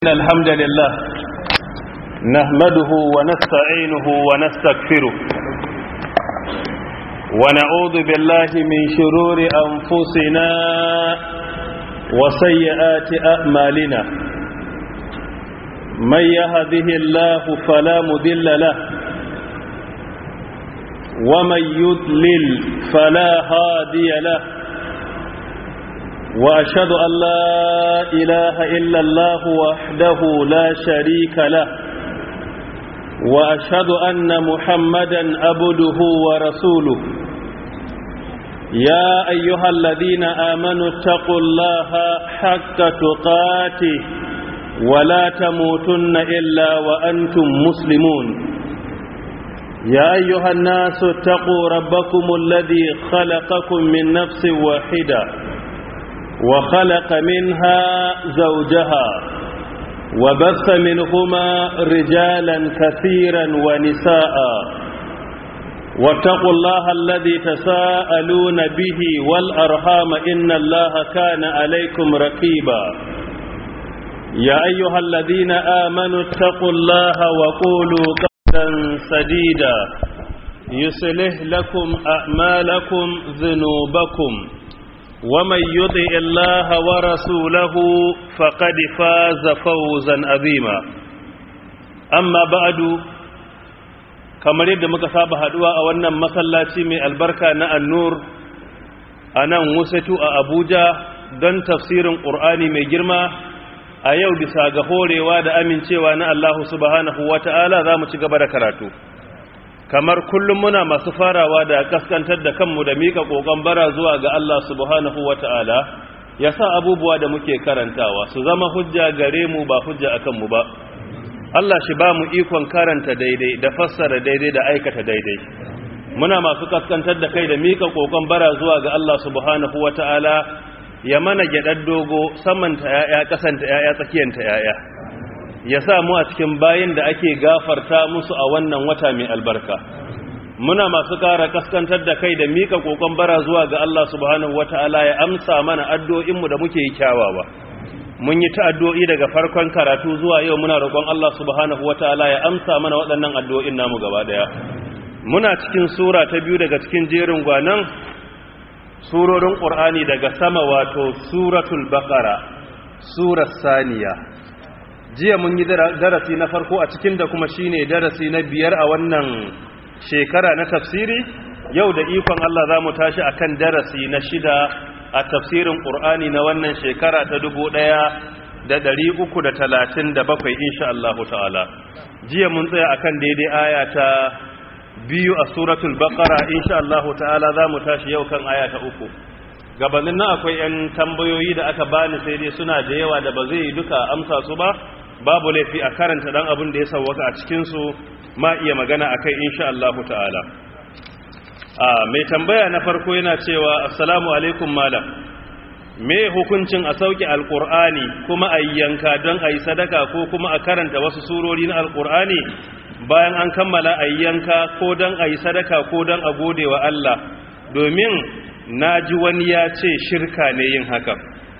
إن الحمد لله نحمده ونستعينه ونستغفره ونعوذ بالله من شرور أنفسنا وسيئات أعمالنا من يهده الله فلا مذل له ومن يضلل فلا هادي له وأشهد أن لا إله إلا الله وحده لا شريك له وأشهد أن محمدا عبده ورسوله يا أيها الذين آمنوا اتقوا الله حق تقاته ولا تموتن إلا وأنتم مسلمون يا أيها الناس اتقوا ربكم الذي خلقكم من نفس واحدة وخلق منها زوجها وبث منهما رجالا كثيرا ونساء واتقوا الله الذي تساءلون به والأرحام إن الله كان عليكم رقيبا يا أيها الذين آمنوا اتقوا الله وقولوا قولا سديدا يصلح لكم أعمالكم ذنوبكم ومن يطع الله ورسوله فقد فاز فوزا عظيما اما بعد kamar yadda muka saba haduwa a wannan masallaci mai albarka na annur a nan wusatu a abuja don tafsirin ƙur'ani mai girma a yau bisa ga horewa da amincewa na allahu subhanahu wata'ala za mu ci gaba da karatu kamar kullum muna masu farawa da kaskantar da kanmu da mika kokon bara zuwa ga Allah subhanahu wata'ala ya sa abubuwa da muke karantawa su zama hujja gare mu ba hujja akan mu ba Allah shi ba mu ikon karanta daidai da fassara daidai da aikata daidai muna masu kaskantar da kai da mika kokon bara zuwa ga Allah subhanahu wata'ala ya mana gyadar dogo samanta yaya kasanta yaya tsakiyanta yaya ya sa mu a cikin bayin da ake gafarta musu a wannan wata mai albarka muna masu ƙara kaskantar da kai da mika kokon bara zuwa ga Allah subhanahu wata'ala ya amsa mana addu'o'inmu da muke yi kyawawa mun yi ta addu'o'i daga farkon karatu zuwa yau muna roƙon Allah subhanahu wata'ala ya amsa mana waɗannan addu'o'in namu gaba ɗaya muna cikin sura ta biyu daga cikin jerin gwanan surorin ƙur'ani daga sama wato suratul baqara surar saniya jiya mun yi darasi na farko a cikin da kuma shine darasi na biyar a wannan shekara na tafsiri yau da ikon Allah za mu tashi akan darasi na shida a tafsirin ƙur'ani na wannan shekara ta dubu ɗaya da ɗari uku da talatin da bakwai insha Allah ta'ala jiya mun tsaya akan daidai aya ta biyu a suratul baqara insha Allah ta'ala za mu tashi yau kan aya ta uku gabanin nan akwai 'yan tambayoyi da aka bani sai dai suna da yawa da ba zai duka amsa su ba babu laifi a karanta dan abin da ya sauwaka a cikinsu ma iya magana a kai insha Allah ta'ala a mai tambaya na farko yana cewa assalamu alaikum malam me hukuncin a sauke alkur'ani kuma a yanka don a yi sadaka ko kuma a karanta wasu surori na alkur'ani bayan an kammala a yanka ko don a yi sadaka ko don a gode wa Allah domin na ji wani ya ce shirka ne yin hakan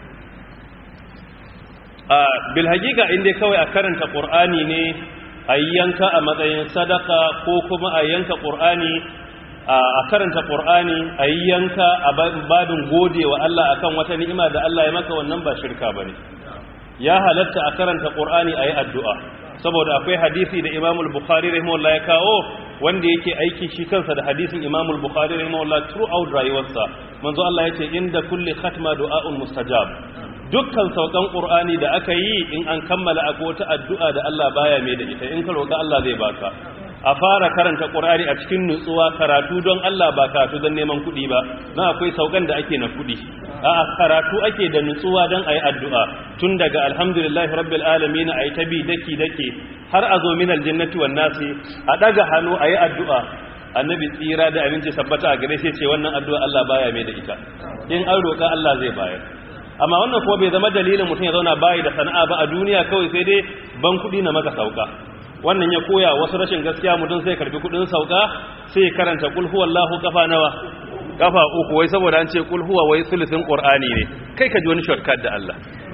a bilhagika inda kawai a karanta ƙur'ani ne a yanka a matsayin sadaka ko kuma a yanka ƙur'ani a karanta ƙur'ani a yanka a babin gode wa Allah akan wata ni'ima da Allah ya maka wannan ba shirka ba ne ya halatta a karanta ƙur'ani a yi addu'a saboda akwai hadisi da imamul bukhari rahimahullah ya kawo wanda yake aiki shi kansa da hadisin imamul bukhari rahimahullah throughout rayuwarsa manzo Allah ya ce inda kulli khatma du'a'un mustajab dukkan saukan ƙur'ani da aka yi in an kammala akwai wata addu'a da Allah baya mai da ita in ka roƙa Allah zai baka a fara karanta ƙur'ani a cikin nutsuwa karatu don Allah ba karatu don neman kuɗi ba na akwai saukan da ake na kuɗi a karatu ake da nutsuwa don a yi addu'a tun daga alhamdulillahi rabbil alamin a yi ta bi daki dake har a zo min aljannati wan nasi a ɗaga hannu a yi addu'a annabi tsira da abinci sabbata a gare shi ce wannan addu'a Allah baya mai da ita in an roƙa Allah zai bayar amma wannan kuma bai zama dalilin mutum ya zauna bayi da sana'a ba a duniya kawai sai dai ban kuɗi na maka sauka wannan ya koya wasu rashin gaskiya mutum sai karbi kuɗin sauka sai karanta kul huwallahu kafa nawa kafa uku wai saboda an ce kul huwa wai sulusin qur'ani ne kai ka ji wani shortcut da Allah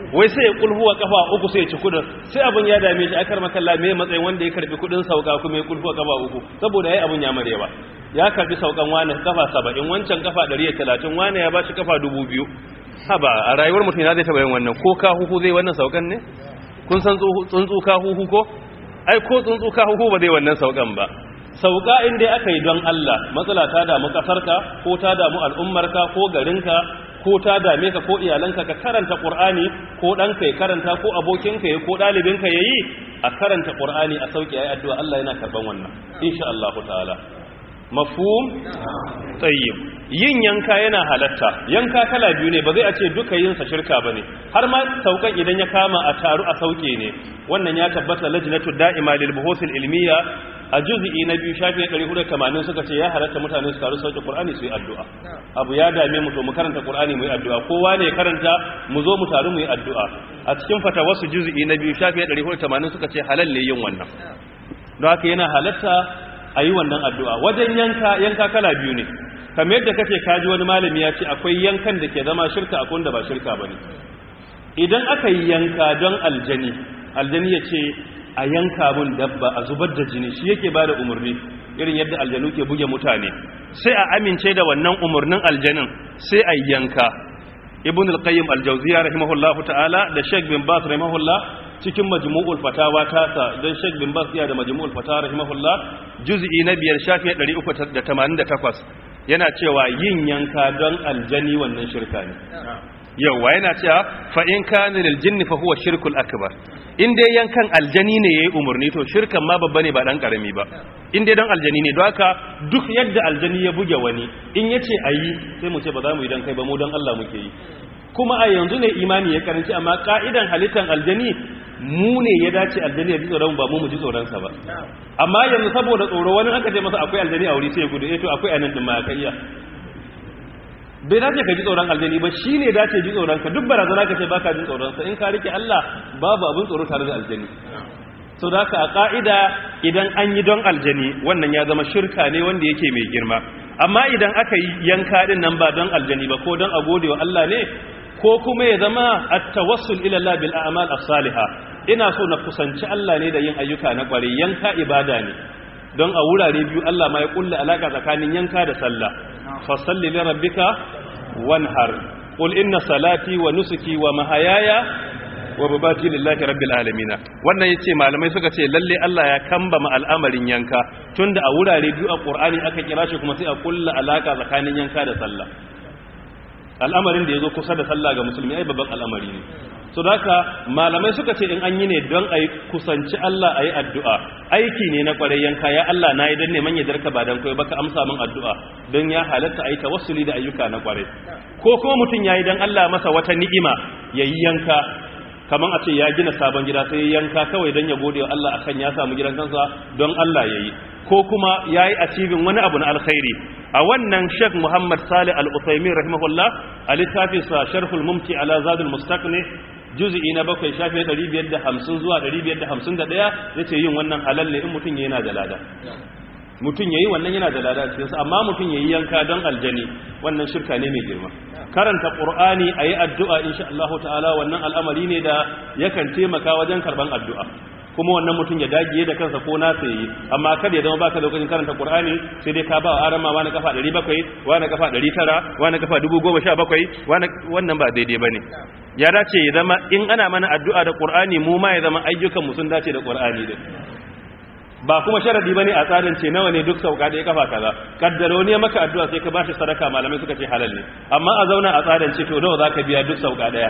wai sai ya kulhuwa kafa uku sai ya ci kudin sai abin ya dame shi akar makalla me matsayin wanda ya karbi kudin sauka kuma ya kulhuwa kafa uku saboda yayi abin ya marewa ya karbi saukan wani kafa 70 wancan kafa 130 wani ya bashi kafa 2000 haba a rayuwar mutum ya zai taba yin wannan ko ka huhu zai wannan saukan ne kun san tsuntsu ka huhu ko ai ko tsuntsu ka huhu ba zai wannan saukan ba sauka inda aka yi don Allah matsala ta damu kasarka ko ta damu al'ummarka ko garinka ko ta dame ka ko iyalanka ka karanta Qur'ani ko ɗanka ya karanta ko abokinka ya ko ɗalibinka ya yi a karanta Qur'ani a sauki ayi addu'a Allah yana karban wannan insha Allah ta'ala mafhum tayyib yin yanka yana halatta yanka kala biyu ne ba zai a ce duka yin sa shirka bane har ma saukan idan ya kama a taru a sauke ne wannan ya tabbata lajnatu da'ima lil buhuthil ilmiya a juz'i na biyu shafi 480 suka ce ya halatta mutane su taru sauke qur'ani su yi addu'a abu ya dame mu to mu karanta qur'ani mu yi addu'a kowa ne karanta mu zo mu taru mu yi addu'a a cikin fatawasu juz'i na biyu shafi 480 suka ce halal ne yin wannan don haka yana halatta a yi wannan addu'a wajen yanka yanka kala biyu ne kamar yadda kake kaji wani malami ya ce akwai yankan da ke zama shirka akwai da ba shirka ba ne idan aka yi yanka don aljani aljani ya ce a yanka mun dabba a zubar da jini shi yake ba da umarni irin yadda aljanu ke buge mutane sai a amince da wannan umarnin aljanin sai a yanka ibn al-qayyim al-jawziyya rahimahullahu ta'ala da sheikh bin bas rahimahullah cikin majmu'ul fatawa tasa don sheikh bin bas ya da majmu'ul fatawa rahimahullah juz'i na biyar shafi 388 yana cewa yin yanka don aljani wannan shirka ne yauwa yana cewa fa in kana lil jinni fa huwa shirkul akbar in dai yankan aljani ne yayi umurni to shirkan ma babba ne ba dan karami ba in dai dan aljani ne don haka duk yadda aljani ya buge wani in yace ayi sai mu ce ba za mu yi dan kai ba mu dan Allah muke yi kuma a yanzu ne imani ya karanci amma ka'idan halittan aljani mu ne ya dace aljani ya ji tsoron ba mu mu ji tsoronsa ba amma yanzu saboda tsoro wani aka ce masa akwai aljani a wuri sai ya gudu eh to akwai anan din ma ka iya bai dace ka ji tsoron aljani ba shi ne dace ji tsoron ka duk barazana ka ce baka ji tsoron sa in ka rike Allah babu abin tsoro tare da aljani so da haka a ka'ida idan an yi don aljani wannan ya zama shirka ne wanda yake mai girma amma idan aka yi yanka din nan ba don aljani ba ko don a gode wa Allah ne ko kuma ya zama at-tawassul ila Allah bil a'mal as-salihah ina so na kusanci Allah ne da yin ayyuka na kware yanka ibada ne don a wurare biyu Allah ma ya kulla alaka tsakanin yanka da sallah fa salli li rabbika wanhar qul inna salati wa nusuki wa mahayaya wa babati lillahi rabbil alamin wannan yace malamai suka ce lalle Allah ya kambama al'amarin yanka tunda a wurare biyu a Qur'ani aka kira shi kuma sai a kulla alaka tsakanin yanka da sallah al'amarin da ya zo kusa da sallah ga musulmi ai babban al'amari ne so da haka malamai suka ce in an yi ne don a yi kusanci Allah a yi addu'a aiki ne na kwarai yanka ya Allah na yi don neman yadarka ba don kawai baka amsa min addu'a don ya halatta a yi tawassuli da ayyuka na kwarai ko kuma mutum ya yi don Allah masa wata ni'ima ya yi yanka kamar a ce ya gina sabon gida sai yanka kawai don ya gode wa Allah akan ya samu gidan kansa don Allah ya yi ko kuma ya yi achieving wani abu na alkhairi a wannan sheikh muhammad salih al-usaimin rahimahullah a littafinsa sharhul mumti ala zadul mustaqni juz'i na bakwai shafi 550 zuwa 551 yace yin wannan halal ne in mutum yana da lada mutum yayi wannan yana da lada cikin sa amma mutum yayi yanka don aljani wannan shirka ne mai girma karanta qur'ani ayi addu'a insha Allah ta'ala wannan al'amari ne da yakan taimaka wajen karban addu'a kuma wannan mutum ya dagiye da kansa ko na sai amma kada ya zama baka lokacin karanta Qur'ani sai dai ka ba wa arama wani kafa 700 wani kafa 900 wani kafa 1017 wani wannan ba daidai bane ya dace ya zama in ana mana addu'a da Qur'ani mu ma ya zama ayyukan mu sun dace da Qur'ani din ba kuma sharadi bane a tsarin ce nawa ne duk sauka da ya kafa kaza kaddaro ne maka addu'a sai ka bashi sadaka malamai suka ce halal ne amma a zauna a tsarin ce to nawa zaka biya duk sauka daya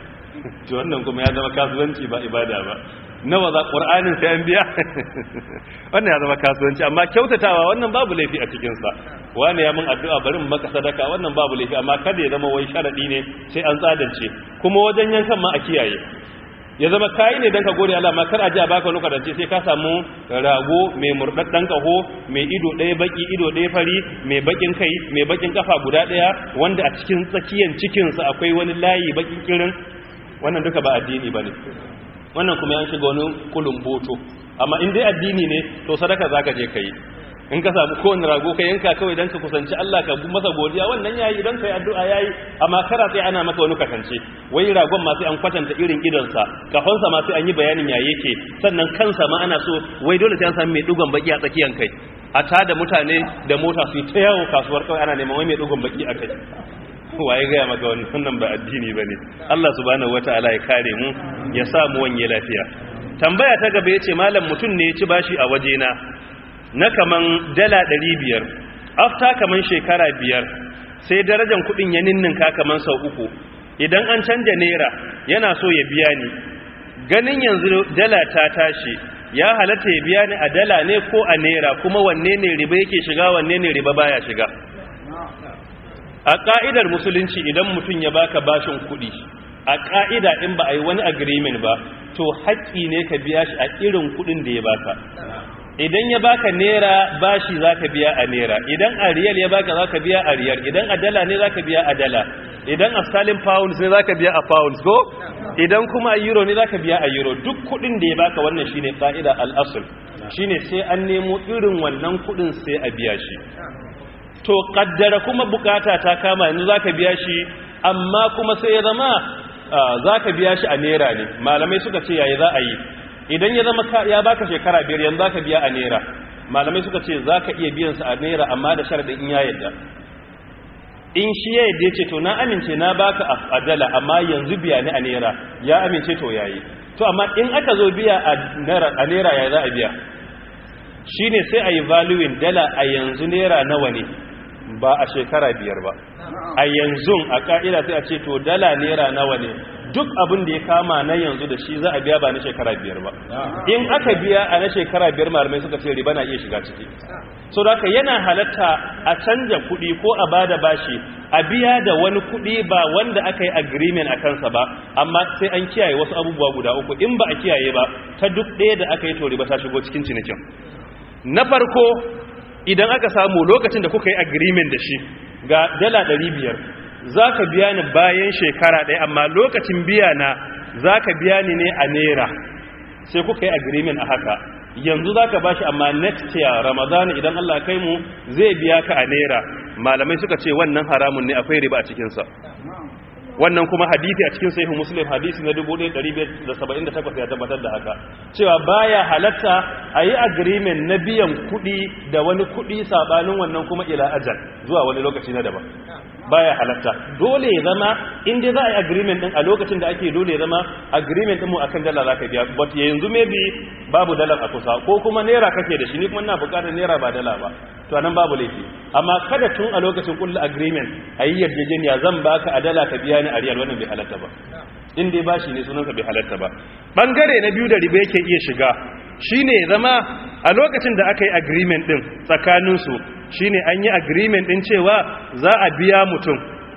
to wannan kuma ya zama kasuwanci ba ibada ba nawa za ƙur'anin sai an biya wannan ya zama kasuwanci amma kyautatawa wannan babu laifi a cikinsa wani ya mun addu'a bari mu maka sadaka wannan babu laifi amma kada ya zama wai sharadi ne sai an tsadance kuma wajen yankan ma a kiyaye ya zama kayi ne don ka gode Allah ma kar a ji a baka wani kadance sai ka samu rago mai murdaddan kaho mai ido ɗaya baki ido ɗaya fari mai bakin kai mai bakin kafa guda ɗaya wanda a cikin tsakiyan cikinsa akwai wani layi bakin kirin wannan duka ba addini bane wannan kuma yan shiga wani kulun boto amma in dai addini ne to sadaka zaka je kai in ka samu kowane rago ka yanka kawai don ka kusanci Allah ka masa godiya wannan yayi idan ka yi addu'a yayi amma kara sai ana maka wani kwatance wai ragon ma sai an kwatanta irin idonsa kafansa ma sai an yi bayanin ya yake sannan kansa ma ana so wai dole sai an sami mai dugon baki a tsakiyan kai a tada mutane da mota su yi ta yawo kasuwar kawai ana neman wai mai dugon baki a kai waye gaya maka wannan ba addini ba ne Allah subhanahu wata'ala ya kare mu ya sa mu wanye lafiya tambaya ta gaba yace malam mutum ne ya ci bashi a wajena na kaman dala 500 afta kaman shekara biyar sai darajar kudin ya ninninka kaman sau uku idan an canja naira yana so ya biya ni ganin yanzu dala ta tashi ya halatta ya biya ni a dala ne ko a naira kuma wanne ne riba yake shiga wanne ne riba baya shiga a ƙa'idar musulunci idan mutum ya baka bashin kuɗi a ƙa'ida in ba a yi wani agreement ba to haƙƙi ne ka biya shi a irin kuɗin da ya baka idan ya baka naira bashi za ka biya a naira idan a riyal ya baka za ka biya a riyal idan a dala ne za ka biya a dala idan a sterling pounds ne za ka biya a pounds ko idan kuma a euro ne za ka biya a euro duk kuɗin da ya baka wannan shine ƙa'ida al'asul shine sai an nemo irin wannan kuɗin sai a biya shi to kaddara kuma bukata ta kama yanzu zaka biya shi amma kuma sai ya zama zaka biya shi a naira ne malamai suka ce yayi za a yi idan ya zama ya baka shekara biyar yanzu zaka biya a naira malamai suka ce zaka iya biyan sa a naira amma da sharadin in ya yadda in shi ya yadda ce to na amince na baka a dala amma yanzu biya ni a naira ya amince to yayi to amma in aka zo biya a naira a naira yayi za a biya shine sai a yi valuing dala a yanzu naira nawa ne ba a shekara biyar ba a yanzu a ka'ida sai a ce to dala naira nawa ne duk abin da ya kama na yanzu da shi za a biya ba na shekara biyar ba in aka biya a na shekara biyar malamai suka ce riba na iya shiga ciki so da yana halatta a canja kuɗi ko a bada bashi a biya da wani kuɗi ba wanda aka yi agreement a kansa ba amma sai an kiyaye wasu abubuwa guda uku in ba a kiyaye ba ta duk ɗaya da aka yi to riba ta shigo cikin cinikin na farko idan aka samu lokacin da kuka yi agreement da shi ga dala biyar za ka biya ni bayan shekara ɗaya amma lokacin biya na za ka biya ni ne a naira sai kuka yi agreement a haka yanzu za ka ba shi amma next year ramadana idan allah kai mu zai biya ka a naira malamai suka ce wannan haramun ne akwai riba a cikinsa wannan kuma hadisi a cikin sahihu muslim hadisi na 1578 ya tabbatar da haka cewa baya halatta a yi agreement na biyan kuɗi da wani kuɗi sabanin wannan kuma ila ajal zuwa wani lokaci na daban baya halatta dole ya zama inda za a yi agreement din a lokacin da ake dole ya zama agreement din mu akan dala zaka biya but yanzu maybe babu dala a kusa ko kuma naira kake da shi ni kuma ina buƙatar naira ba dala ba to anan babu laifi amma kada tun a lokacin kullu agreement ayi yarjejeniya zan baka a dala ka biya ni a riyal wannan bai halatta ba in dai bashi ne sunansa bai halatta ba bangare na biyu da riba yake iya shiga shine zama a lokacin da aka yi agreement din tsakaninsu shine an yi agreement din cewa za a biya mutum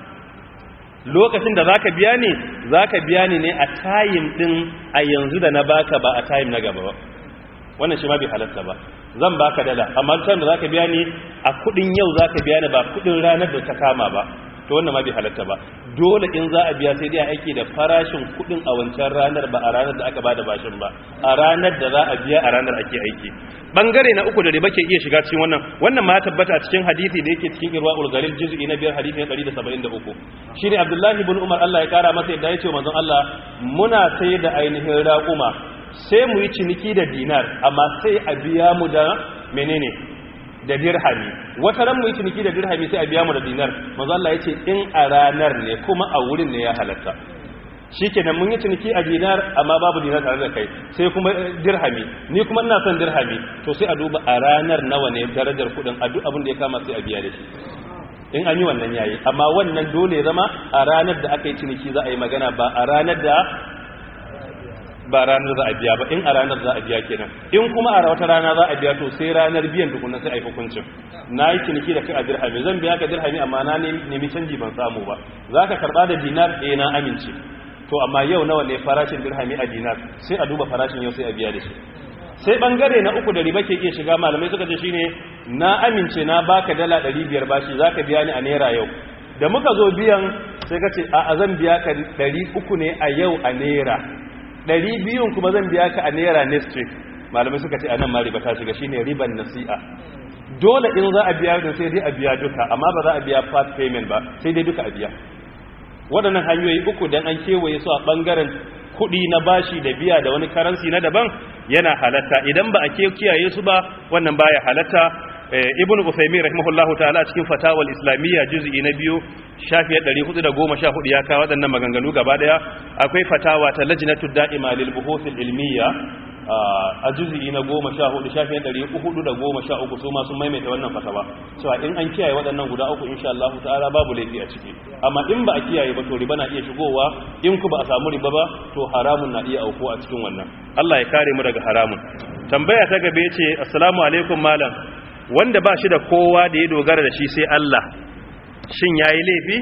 lokacin da zaka biya ni zaka biya ni ne a time din a yanzu da na baka ba a time na gaba ba wannan shi ma bai halatta ba zan baka dala amma time da zaka biya ni a kudin yau zaka biya ni ba kudin ranar da ta kama ba to wannan ma bai halatta ba dole in za a biya sai dai a aiki da farashin kudin a wancan ranar ba a ranar da aka bada bashin ba a ranar da za a biya a ranar ake aiki bangare na uku da riba ke iya shiga cikin wannan wannan ma tabbata cikin hadisi da yake cikin irwaul galil juz'i na biyar hadisi na 173 shine abdullahi ibn umar Allah ya kara masa yadda yace manzon Allah muna sai da ainihin raquma sai mu yi ciniki da dinar amma sai a biya mu da menene da dirhami wata ran mu yi ciniki da dirhami sai a biya mu da dinar manzo Allah yace in a ranar ne kuma a wurin ne ya halatta shikenan mun yi ciniki a dinar amma babu dinar tare da kai sai kuma dirhami ni kuma ina son dirhami to sai a duba a ranar nawa ne darajar kudin a duk abin da ya kama sai a biya da shi in an yi wannan yayi amma wannan dole ya zama a ranar da aka yi ciniki za a yi magana ba a ranar da ba ranar za a biya ba in a ranar za a biya kenan in kuma a wata rana za a biya to sai ranar biyan tukunan sai a yi hukuncin na yi ciniki da kai a dirhami zan biya ka dirhami amma na nemi canji ban samu ba za ka karɓa da dinar ɗaya na amince to amma yau nawa ne farashin dirhami a dinar sai a duba farashin yau sai a biya da shi sai bangare na uku da riba ke iya shiga malamai suka ce shine na amince na baka dala 500 bashi zaka biya ni a naira yau da muka zo biyan sai ka ce a zan biya ka 300 ne a yau a naira ɗari biyun kuma zan biya ka a naira next week malamai suka ce a nan ma riba ta shiga shine riban nasi'a dole in za a biya da sai dai a biya duka amma ba za a biya part payment ba sai dai duka a biya waɗannan hanyoyi uku dan an kewaye su a ɓangaren kuɗi na bashi da biya da wani karansi na daban yana halatta idan ba a kiyaye su ba wannan baya halatta ibn Uthaymeen rahimahullahu ta'ala a cikin fatawal islamiyya juz'i na biyu shafi 414 ya kawo waɗannan maganganu gaba daya akwai fatawa ta lajnatu da'ima lil buhuth al ilmiyya a juz'i na 14 shafi 413 su ma sun maimaita wannan fatawa cewa in an kiyaye waɗannan guda uku insha Allah ta'ala babu laifi a ciki amma in ba a kiyaye ba to riba na iya shigowa in ku ba a samu riba ba to haramun na iya auku a cikin wannan Allah ya kare mu daga haramun tambaya ta gabe ce assalamu alaikum malam wanda ba shi da kowa da ya dogara da shi sai Allah shin ya yi laifi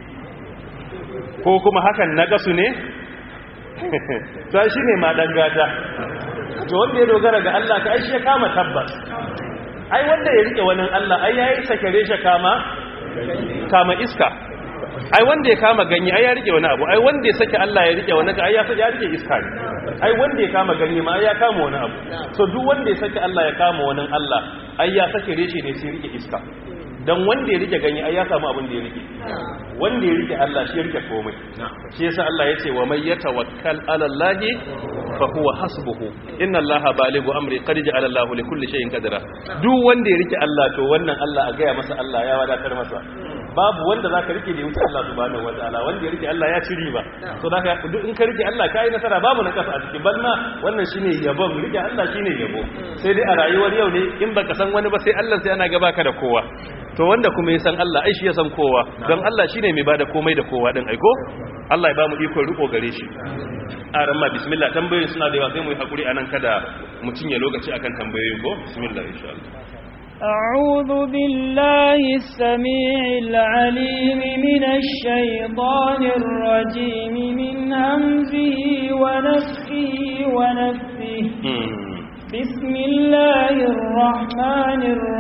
ko kuma hakan na gasu ne ta shi ne ma gata to wanda ya dogara ga Allah ka aishi ya kama tabbas ai wanda ya rike wani Allah ai ya yi sakare shi kama kama iska ai wanda ya kama ganye ai ya rike wani abu ai wanda ya saki Allah ya rike wani ai ya ya rike iska ne ai wanda ya kama ganye ma ai ya kama wani abu so duk wanda ya saki Allah ya kama wani Allah ai ya sake reshe ne sai rike iska dan wanda ya rike ganye ai ya samu abin da ya rike wanda ya rike Allah shi ya rike komai shi yasa Allah ya ce wa may yatawakkal ala Allah fa huwa hasbuhu inna Allah balighu amri qad ja'ala Allah li kulli shay'in qadra duk wanda ya rike Allah to wannan Allah a ga masa Allah ya wadatar masa babu wanda zaka rike da wuce Allah subhanahu wataala wanda ya rike Allah ya ci riba so zaka duk in ka rike Allah kai nasara babu na kasa a cikin balma wannan shine yabon rike Allah shine yabo sai dai a rayuwar yau ne in baka san wani ba sai Allah sai ana gaba ka da kowa to wanda kuma ya san Allah ai shi ya san kowa don Allah shine mai bada komai da kowa din aiko Allah ya ba mu iko riko gare shi a ramma bismillah tambayoyin suna da yawa sai mu yi hakuri anan kada mu cinye lokaci akan tambayoyin ko bismillah insha Allah أعوذ بالله السميع العليم من الشيطان الرجيم من همزه ونفخه ونفثه بسم الله الرحمن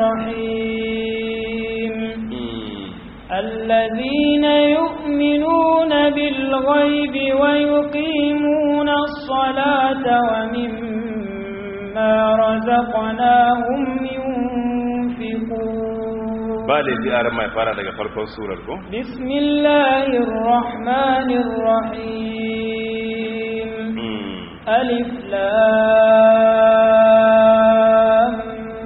الرحيم الذين يؤمنون بالغيب ويقيمون الصلاة ومما رزقناهم ينفقون ba da ji aran mai fara daga farkon surar ko بسم الله الرحمن الرحيم ألف لام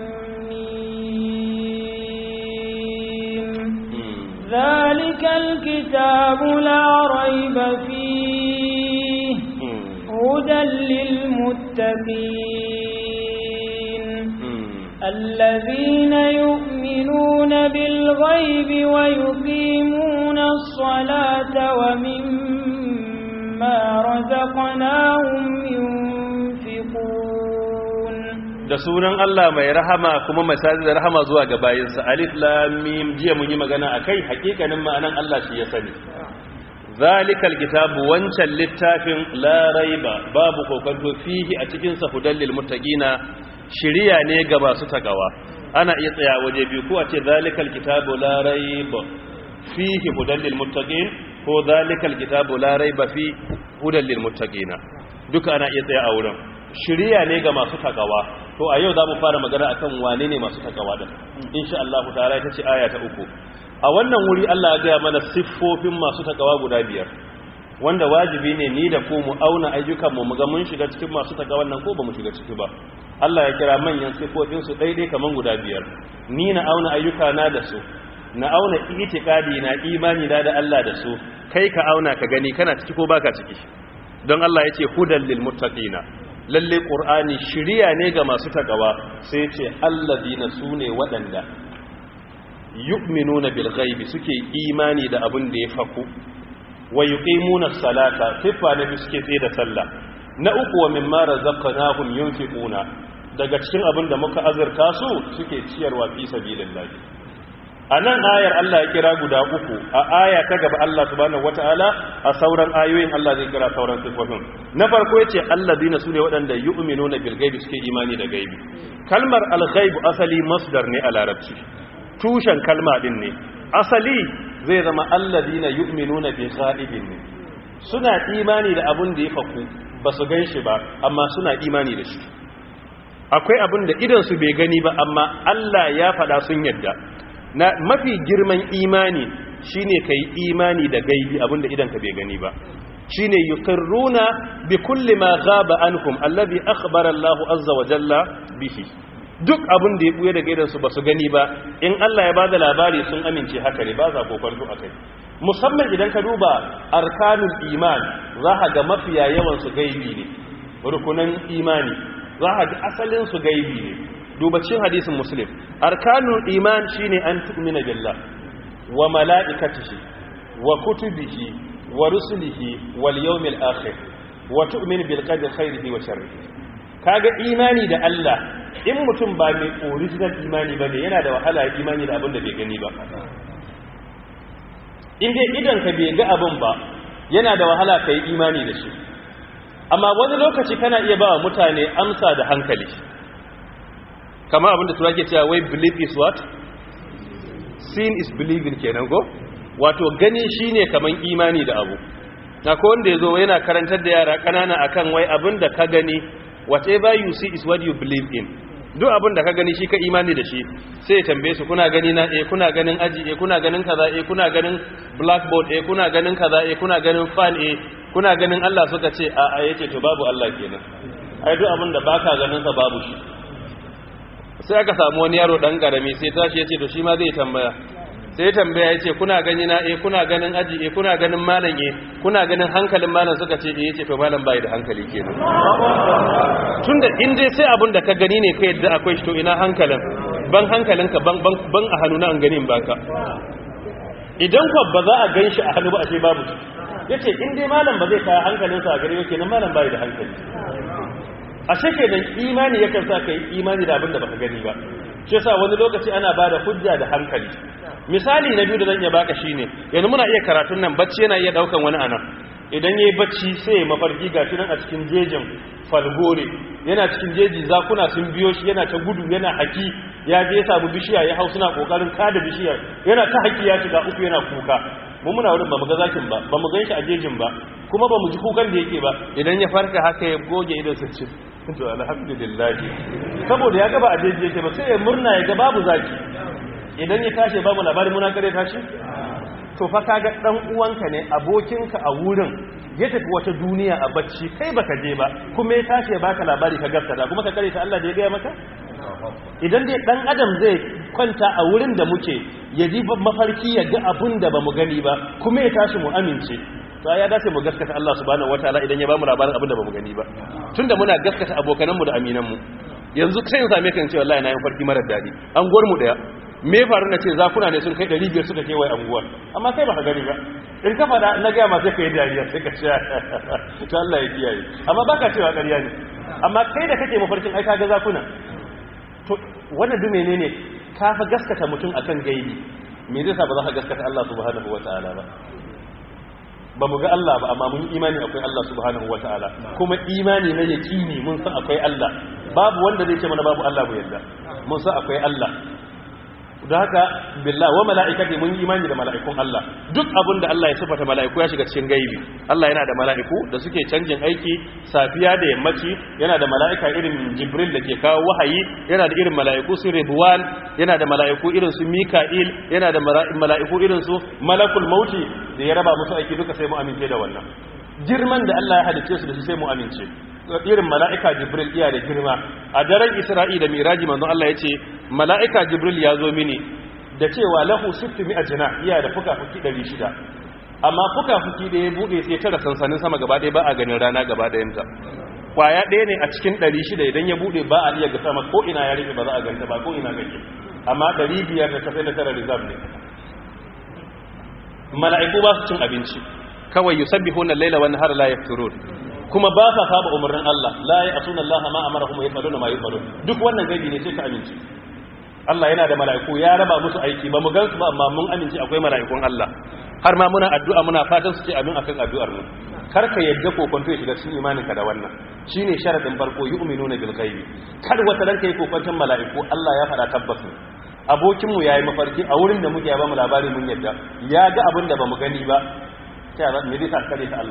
ميم ذلك الكتاب لا ريب فيه هدى للمتقين الذين يؤمنون بالغيب ويقيمون الصلاة ومما رزقناهم ينفقون da sunan Allah mai rahama kuma mai sadi da rahama zuwa ga bayinsa alif lam mim jiya mun yi magana akai hakikanin ma'anan Allah shi ya sani zalikal kitabu wancan littafin la raiba babu kokanto fihi a cikin sa hudal lil muttaqina shiriya ne ga masu tagawa ana iya tsaya waje biyu ko a ce zalikal kitabu la raiba fihi hudal lil muttaqin ko zalikal kitabu la raiba fi hudal lil muttaqina duka ana iya tsaya a wurin shiriya ne ga masu tagawa to a yau za mu fara magana akan wane ne masu takawa din insha Allah ta'ala ita ce aya ta uku a wannan wuri Allah ya gaya mana siffofin masu takawa guda biyar wanda wajibi ne ni da ku mu auna ayyukan mu ga mun shiga cikin masu takawan nan ko ba mu shiga ciki ba Allah ya kira manyan siffofin su daidai kaman guda biyar ni na auna ayyuka na da su na auna itikadi na imani na da Allah da su kai ka auna ka gani kana ciki ko baka ciki don Allah ya ce hudan lil muttaqina lalle ƙur'ani shirya ne ga masu takawa sai ce alladina su ne waɗanda yu'minuna bil ghaibi suke imani da abin da ya faku wa yuqimuna salata sifa na suke tsaye da sallah na uku wa mimma razaqnahum yunfiquna daga cikin abin da muka azurta su suke ciyarwa fi sabilillah a nan ayar Allah ya kira guda uku a aya ta gaba Allah subhanahu wata'ala a sauran ayoyin Allah zai kira sauran sifofin na farko yace allazina sune waɗanda yu'minuna bil ghaibi suke imani da gaibi kalmar al ghaib asali masdar ne a larabci tushen kalma din ne asali zai zama allazina yu'minuna bi ghaibin ne suna imani da abun da ya faku ba su ganshi ba amma suna imani da shi akwai abin da idan su bai gani ba amma Allah ya faɗa sun yadda na mafi girman imani shine kai imani da gaibi abin da idan ka bai gani ba shine yuqirruna bi kulli ma ghaba anhum alladhi akhbara Allahu azza wa jalla bihi duk abin da ya buye daga idan su basu gani ba in Allah ya bada labari sun amince haka ne ba za kokarto akai musamman idan ka duba arkanul iman za ka ga mafiya yawan su gaibi ne rukunan imani za ka ga asalin su gaibi ne duba cikin hadisin muslim arkanul iman shine an tu'mina billah wa mala'ikatihi wa kutubihi wa rusulihi wal yawmil akhir wa tu'min bil qadri khairihi wa sharrihi kaga imani da Allah in mutum ba mai original imani ba ne yana da wahala imani da abin da bai gani ba in dai idan ka bai ga abin ba yana da wahala ka yi imani da shi amma wani lokaci kana iya ba wa mutane amsa da hankali kama abin da tura ke cewa wai believe is what sin is believing kenan go wato gani shine kaman imani da abu akwai wanda ya zo yana karantar da yara ƙanana akan wai abin da ka gani whatever you see is what you believe in duk abin da ka gani shi ka imani da shi sai ya tambaye su kuna gani na eh kuna ganin aji eh kuna ganin kaza eh kuna ganin blackboard eh kuna ganin kaza eh kuna ganin fan eh kuna ganin Allah suka ce a a yace to babu Allah kenan ai duk abin da baka ganin sa babu shi sai aka samu wani yaro dan karami sai tashi yace to shi ma zai tambaya sai tambaya yace kuna gani na eh kuna ganin aji eh kuna ganin malam eh kuna ganin hankalin malam suka ce eh yace to malam bai da hankali kenan tunda in dai sai abin da ka gani ne kai yadda akwai shi to ina hankalin ban hankalinka ban ban ban a hannu na an ganin baka idan ko ba za a ganshi a hannu ba ashe babu shi yace in dai malam ba zai kai hankalinsa a gare ba kenan malam bai da hankali ashe kenan imani yakan sa kai imani da abin da baka gani ba shi yasa wani lokaci ana bada hujja da hankali misali na biyu da zan iya baka shine yanzu muna iya karatun nan bacci yana iya daukan wani anan idan yayi bacci sai ya mafarki gashi nan a cikin jejin falgore yana cikin jeji zakuna sun biyo shi yana ta gudu yana haki ya je ya samu bishiya ya hau suna kokarin kada bishiyar yana ta haki ya shiga uku yana kuka mu muna wurin ba mu ga zakin ba ba mu gan shi a jejin ba kuma ba mu ji kukan da yake ba idan ya farka haka ya goge idan su ci to alhamdulillah saboda ya ga ba a jeji yake ba sai ya murna ya ga babu zaki idan ya tashi babu labari muna kare tashi to fa kaga dan uwanka ne abokinka a wurin ya tafi wata duniya a bacci kai baka je ba kuma ya tashi ya baka labari ka gaskata kuma ka kare ta Allah da ya gaya maka idan dai dan adam zai kwanta a wurin da muke ya ji mafarki ya ga abun da bamu gani ba kuma ya tashi mu amince to ya dace mu gaskata Allah subhanahu wataala idan ya bamu labarin abin da bamu gani ba tunda muna gaskata abokananmu da aminanmu yanzu sai in same ka in ce wallahi na yin farki marar dadi an gwar mu daya me faru na ce zakuna ne sun kai 500 suka kewaye anguwar amma kai baka gani ba in ka fada na gaya ma sai ka yi dariya sai ka ce to Allah ya kiyaye amma baka cewa ƙarya ne amma kai da kake mafarkin ai kaga zakuna to wannan duk menene ka fa gaskata mutum akan gaibi me zai sa ba za ka gaskata Allah subhanahu wataala ba ba mu ga Allah ba amma mun imani akwai Allah subhanahu wataala kuma imani na yaqini mun san akwai Allah babu wanda zai ce mana babu Allah mu yadda mun san akwai Allah da haka billah wa mala'ikati mun yi imani da mala'ikun Allah duk abin da Allah ya sifata mala'iku ya shiga cikin gaibi Allah yana da mala'iku da suke canjin aiki safiya da yammaci yana da mala'ika irin Jibril da ke kawo wahayi yana da irin mala'iku su Ridwan yana da mala'iku irin su Mika'il yana da mala'iku irin su Malakul Mauti da ya raba musu aiki duka sai mu amince da wannan girman da Allah ya halice su da shi sai mu amince irin mala'ika jibril iya da girma a daren isra'i da miraji manzon Allah ya ce mala'ika jibril ya zo mini da cewa lahu sittimi a jina iya da fuka-fuki 600 amma fuka-fuki da ya buɗe sai tara sansanin sama gaba ɗaya ba a ganin rana gaba ɗayanta kwaya ɗaya ne a cikin 600 idan ya buɗe ba a iya ga sama ko ina ya rufe ba za a ganta ba ko ina gake amma 500 da kasai da tara reserve ne mala'iku ba su cin abinci kawai yusabbihuna al-laila wan nahara la yafturun kuma ba sa saba umarnin Allah la ya asuna Allah ma amarahum ya faluna ma yafalun duk wannan gaibi ne sai ka amince Allah yana da mala'iku ya raba musu aiki ba mu gansu ba amma mun amince akwai mala'ikun Allah har ma muna addu'a muna fatan su ce amin akan addu'ar mu kar ka yadda kokonto ya shiga cikin imaninka da wannan shine sharadin farko yu'minuna bil ghaibi kar wata ran kai kokonton mala'iku Allah ya fada tabbas abokin mu yayi mafarki a wurin da muke ya ba mu labari mun yadda ya ga abin da bamu gani ba sai me zai sa kare ta Allah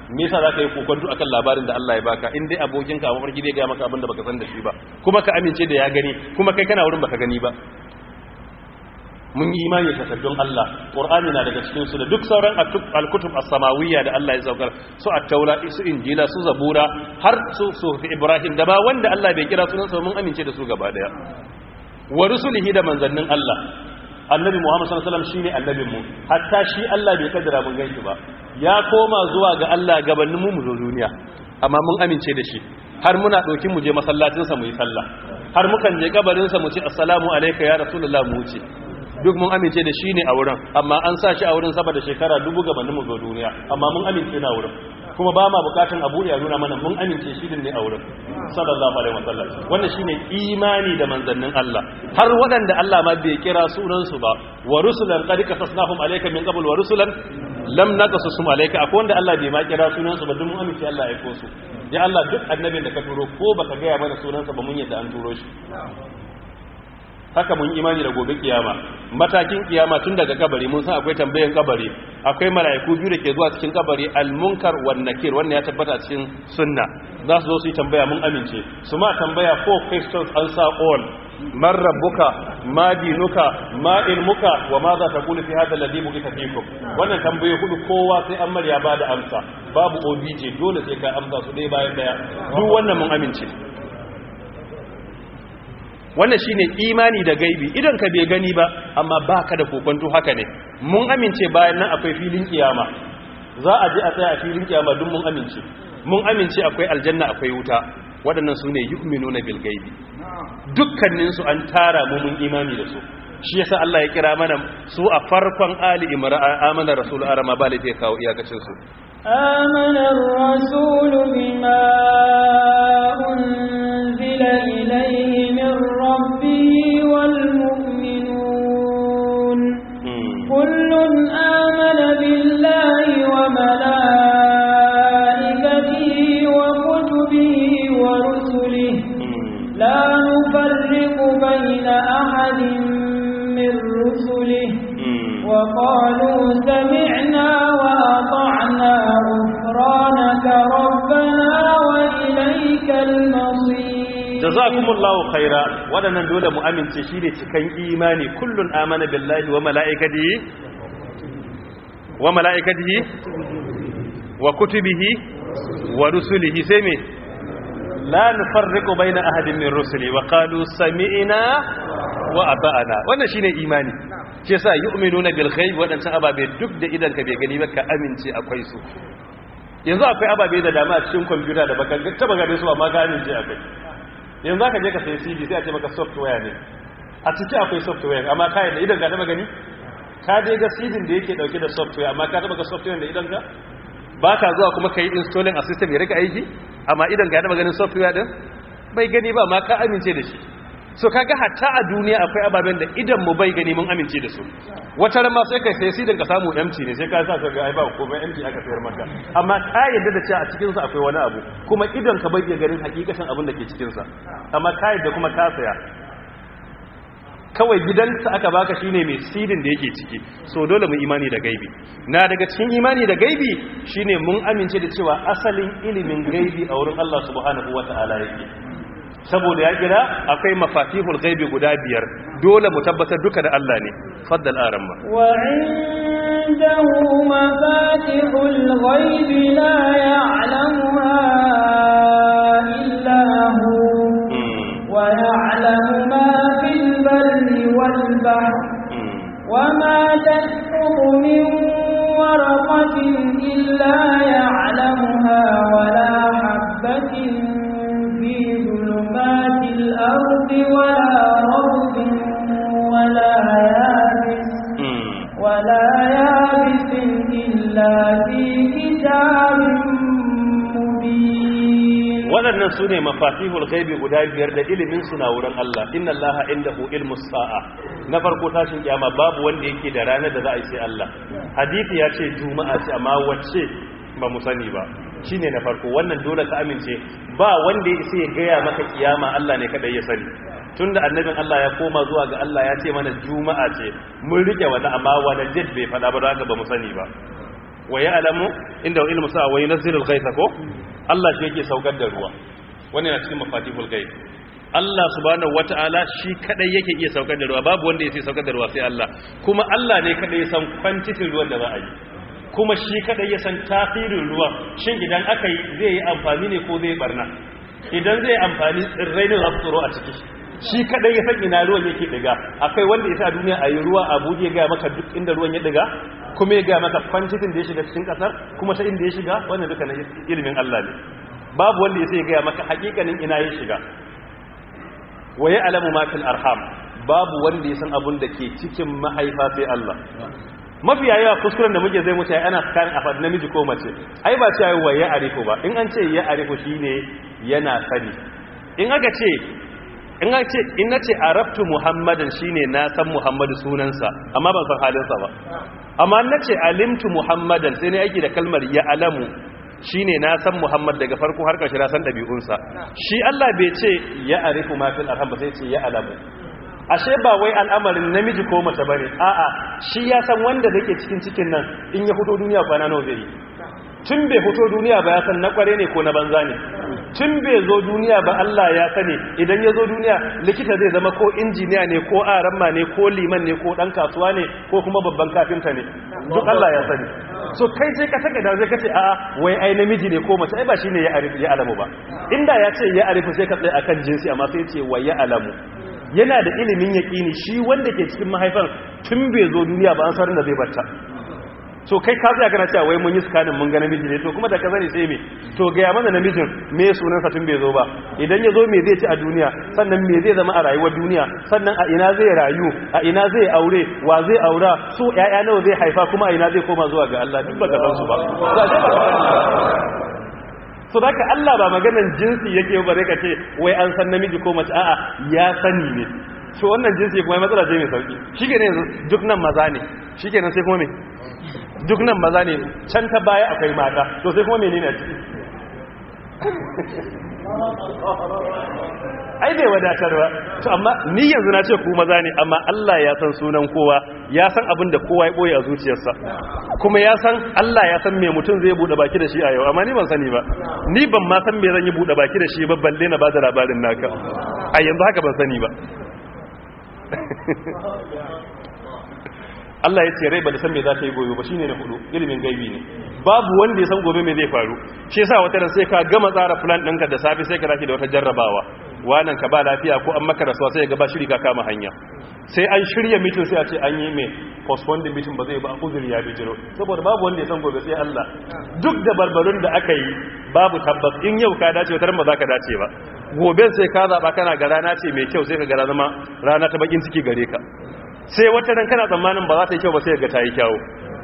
me yasa zaka yi kokonto akan labarin da Allah ya baka in dai abokinka a mafarki zai ga maka abin da baka san da shi ba kuma ka amince da ya gani kuma kai kana wurin baka gani ba mun yi imani da takaddun Allah Qur'ani na daga cikin su da duk sauran al-kutub as-samawiyya da Allah ya saukar su at-taura su injila su zabura har su sufi Ibrahim da ba wanda Allah bai kira sunan sa mun amince da su gaba daya wa rusulihi da manzannin Allah annabi Muhammad sallallahu alaihi wasallam shine annabin mu hatta shi Allah bai kaddara mun ganshi ba ya koma zuwa ga Allah gabanin mu mu zo duniya amma mun amince da shi har muna dokin mu je masallacin sa mu yi sallah har mukan je kabarin sa mu ce assalamu alayka ya rasulullah mu wuce duk mun amince da shi ne a wurin amma an sa shi a wurin saboda shekara dubu gabanin mu zo duniya amma mun amince na wurin kuma ba ma bukatun abu ya nuna mana mun amince shi ne a wurin sallallahu alaihi wasallam wannan shine imani da manzannin Allah har waɗanda Allah ma bai kira sunan su ba wa rusulan qad qasasnahum alayka min qabl wa rusulan lam naqasusum alayka akwai wanda Allah bai ma kira sunan su ba duk mun amince Allah ya aiko su ya Allah duk annabin da ka turo ko baka ga ya mana sunan sa ba mun yadda an turo shi haka mun imani da gobe kiyama matakin kiyama tun daga kabari mun san akwai tambayan kabari akwai mala'iku biyu da ke zuwa cikin kabari al-munkar wan nakir wannan ya tabbata cikin sunna za su zo su yi tambaya mun amince su ma tambaya four questions answer all man rabbuka ma dinuka ma ilmuka wa ma za ta kula fi hada alladhi bu'itha fikum wannan tambaye hudu kowa sai an marya ba da amsa babu obj dole sai ka amsa su dai bayan daya duk wannan mun amince wannan shine imani da gaibi idan ka bai gani ba amma baka da kokonto haka ne mun amince bayan nan akwai filin kiyama za a je a tsaya a filin kiyama duk mun amince mun amince akwai aljanna akwai wuta waɗannan su ne yu'minuna bil gaibi dukkanin su an tara mu mun imani da su shi yasa Allah ya kira mana su a farkon ali imran amana rasul arama ba lafiya kawo iyakacin su آمن الرسول بما أنزل إليه من ربه والمؤمنون كل آمن بالله وملائكته وكتبه ورسله لا نفرق بين أحد من رسله وقالوا سمعنا وأطعنا غفرانك ربنا وإليك المصير jazakumullahu khaira wadannan dole mu amince shine cikan imani kullun amana billahi wa malaikatihi wa malaikatihi wa kutubihi wa rusulihi sai me la nufarriqu baina ahadin min rusuli wa qalu sami'na wa ata'na wannan shine imani shi yasa yu'minuna bil ghaib wadannan ababe duk da idan ka bai gani ba ka amince akwai su yanzu akwai ababe da dama a cikin kwamfuta da baka taba gane su amma ka amince akwai yanzu aka je ka sai cd sai a ce maka software ne a ciki akwai software amma kayan da idan ka taba gani ka dai ga cd da yake dauke da software amma ka taba ga software da idan ka ba ka zuwa kuma ka yi installing a system ya rika aiki amma idan ka taba ganin software din bai gani ba ma ka amince da shi so kaga hatta a duniya akwai ababen da idan mu bai gani mun amince da su wata ran ma sai kai sai sidin ka samu empty ne sai ka sa ka ga ai ba komai empty aka sayar maka amma ka yadda da cewa a cikin sa akwai wani abu kuma idan ka bai iya ganin hakikatan abin da ke cikin sa amma ka yadda kuma ka saya kawai gidansa aka baka shine mai sidin da yake ciki so dole mu imani da gaibi na daga cikin imani da gaibi shine mun amince da cewa asalin ilimin gaibi a wurin Allah subhanahu wataala yake saboda ya kira akwai mafatihul ghaibi guda biyar dole mu tabbatar duka da Allah ne faddal aramma wa indahu mafatihul ghaibi la ya'lamuha illa hu wa ya'lamu ma fil barri wal bahr وما تسقط من ورقة إلا يعلمها ولا حبة في ظلمات الأرض ولا رب ولا يابس ولا يابس إلا في كتاب مبين waɗannan su ne mafatihul gaibi guda biyar da ilimin suna wurin Allah inna Allah indahu ilmus sa'a na farko tashin kiyama babu wanda yake da ranar da za a yi sai Allah hadisi ya ce juma'a ce amma wacce ba mu sani ba shine na farko wannan dole ka amince ba wanda ya isa ya gaya maka kiyama Allah ne kadai ya sani tunda annabin Allah ya koma zuwa ga Allah ya ce mana juma'a ce mun rike wani amma wani jet bai fada ba don haka ba mu sani ba wa ya'lamu inda ilmu sa'a wa yunzilu al-ghaytha ko Allah shi yake saukar da ruwa wannan yana cikin mafatihul ghaib Allah subhanahu wata'ala shi kadai yake iya saukar da ruwa babu wanda yake saukar da ruwa sai Allah kuma Allah ne kadai ya san quantity ruwan da za a yi kuma shi kadai ya san tasirin ruwa shin idan aka yi zai yi amfani ne ko zai barna idan zai amfani tsirrai ne za su tsoro a ciki shi kadai ya san ina ruwan yake diga akwai wanda ya sa duniya a yi ruwa a buɗe ga maka duk inda ruwan ya diga kuma ya ga maka quantity da ya shiga cikin kasar kuma ta inda ya shiga wannan duka na ilimin Allah ne babu wanda ya sai ya ga maka hakikanin ina ya shiga wa ya alamu matil arham babu wanda ya san abun da ke cikin mahaifa sai Allah mafiya yawa kuskuren da muke zai mutu ana tsakanin afad namiji ko mace ai ba cewa wa ya arifu ba in an ce ya arifu shine yana sani in aka ce in aka ce in nace arabtu muhammadan shine na san muhammadu sunansa amma ban san halinsa ba amma nace alimtu muhammadan sai ne aiki da kalmar ya alamu shine na san Muhammad daga farko har ƙarshe na san ɗabi'unsa shi Allah bai ce ya arifu ma fil arham ba sai ce ya alamu ashe ba wai al'amarin namiji ko mace bane a'a shi ya san wanda dake cikin cikin nan in ya fito duniya kwana nawa zai yi tun bai fito duniya ba ya san na kware ne ko na banza ne tun bai zo duniya ba Allah ya sani idan ya zo duniya likita zai zama ko injiniya ne ko aramma ne ko liman ne ko dan kasuwa ne ko kuma babban kafinta ne duk Allah ya sani so kai sai ka saka da zai kace a wai ai namiji ne ko mace ai ba shine ya arifu ya alamu ba inda ya ce ya arifu sai ka tsaya akan jinsi amma sai ya ce wa ya alamu yana da ilimin yaqini shi wanda ke cikin mahaifan tun bai zo duniya ba an sarin da zai batta so kai ka tsaya kana cewa wai mun yi scanning mun ga namiji ne to kuma da ka sani sai me to ga mana namijin me sunan sa tun bai zo ba idan ya zo me zai ci a duniya sannan me zai zama a rayuwar duniya sannan a ina zai rayu a ina zai aure wa zai aura su ƴaƴa nawa zai haifa kuma a ina zai koma zuwa ga Allah duk baka san su ba so da ka Allah ba maganan jinsi yake ba zai ka ce wai an san namiji ko mace a'a ya sani ne so wannan jinsi kuma matsala ce mai sauki shi ke ne duk nan maza ne shi ke nan sai kuma me duk nan maza ne can ta baya akwai mata to sai kuma menene a ciki ai bai wadatar ba to amma ni yanzu na ce ku maza ne amma Allah ya san sunan kowa ya san abin da kowa ya boye a zuciyarsa kuma ya san Allah ya san me mutum zai bude baki da shi a yau amma ni ban sani ba ni ban ma san me zan yi bude baki da shi ba balle na bada labarin naka a yanzu haka ban sani ba Allah ya ce rai ba da san me za ta yi gobe ba shine na hudu ilimin gaibi ne babu wanda ya san gobe me zai faru shi yasa wata ran sai ka gama tsara plan ɗinka da safe sai ka tashi da wata jarrabawa wannan ka ba lafiya ko an maka rasuwa sai ga ba shiri ka kama hanya sai an shirya meeting sai a ce an yi mai postpone the meeting ba zai ba uzuri ya bijiro saboda babu wanda ya san gobe sai Allah duk da barbarun da aka yi babu tabbas in yau ka dace wata ran ba za ka dace ba gobe sai ka zaba kana ga rana ce mai kyau sai ka ga zama rana ta bakin ciki gare ka sai wata ran kana tsammanin ba za ta yi kyau ba sai ga ta yi kyau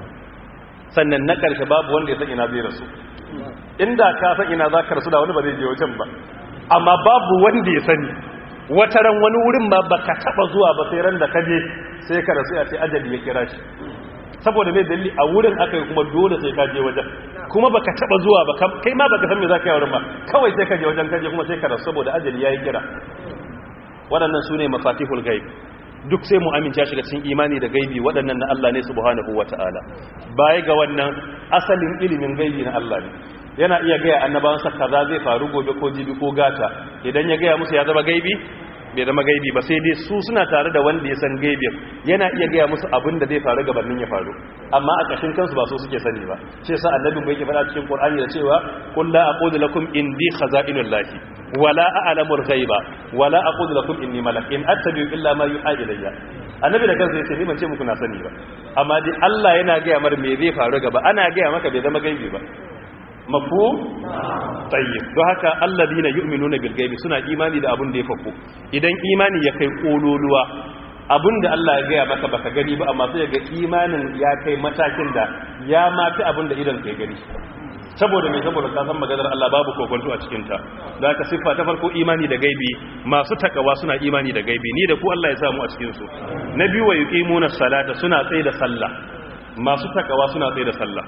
sannan na ƙarshe babu wanda ya san ina zai rasu inda ka san ina za ka rasu da wani ba zai je wajen ba amma babu wanda ya sani wata ran wani wurin ba baka taba zuwa ba sai ran da ka je sai ka rasu ya ce ajali ya kira shi saboda mai dalili a wurin aka yi kuma dole sai ka je wajen kuma baka taba zuwa ba kai ma baka san me za ka yi wurin ba kawai sai ka je wajen kaje kuma sai ka rasu saboda ajali ya yi kira waɗannan su ne mafatihul gaib duk sai mu amince shiga cikin imani da gaibi waɗannan na Allah ne subhanahu wata'ala baya ga wannan asalin ilimin gaibi na Allah ne yana iya gaya annabawansa kaza zai faru gobe ko jibi ko gata idan ya gaya musu ya zama gaibi bai zama gaibi ba sai dai su suna tare da wanda ya san gaibin yana iya gaya musu abin da zai faru gabanin ya faru amma a ƙashin kansu ba so suke sani ba shi yasa annabin bai ke faɗa cikin Qur'ani da cewa qul la aqulu lakum indi khaza'inullahi wala a'lamu al-ghaiba wala aqulu lakum inni malak in attabi'u illa ma yuha ilayya annabi da kansa yace ni ban ce muku na sani ba amma dai Allah yana gaya mar me zai faru gaba ana gaya maka bai zama gaibi ba mafu tayyib don haka alladina yu'minuna bil gaibi suna imani da abun da ya faku idan imani ya kai kololuwa abun da Allah ya gaya maka baka gani ba amma sai ga imanin ya kai matakin da ya mafi abun da idan kai gani saboda mai saboda ka san maganar Allah babu kokonto a cikin ta da haka siffa ta farko imani da gaibi masu takawa suna imani da gaibi ni da ku Allah ya samu a cikin su na biyu wa yuqimuna salata suna tsaye da sallah masu takawa suna tsaye da sallah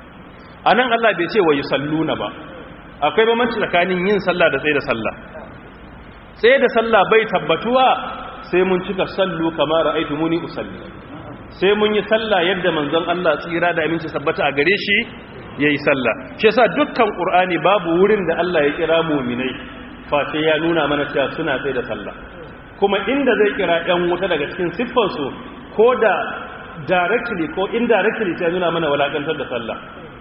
a nan Allah bai ce wa yi salluna ba akwai bambanci tsakanin yin sallah da tsaye da sallah tsaye da sallah bai tabbatuwa sai mun cika sallu kamar ra'aitu muni usalli sai mun yi sallah yadda manzon Allah tsira da aminci sabbata a gare shi yayi sallah shi yasa dukkan qur'ani babu wurin da Allah ya kira mu'minai face ya nuna mana cewa suna tsaye da sallah kuma inda zai kira ɗan wuta daga cikin siffarsu ko da directly ko indirectly ta nuna mana walakantar da sallah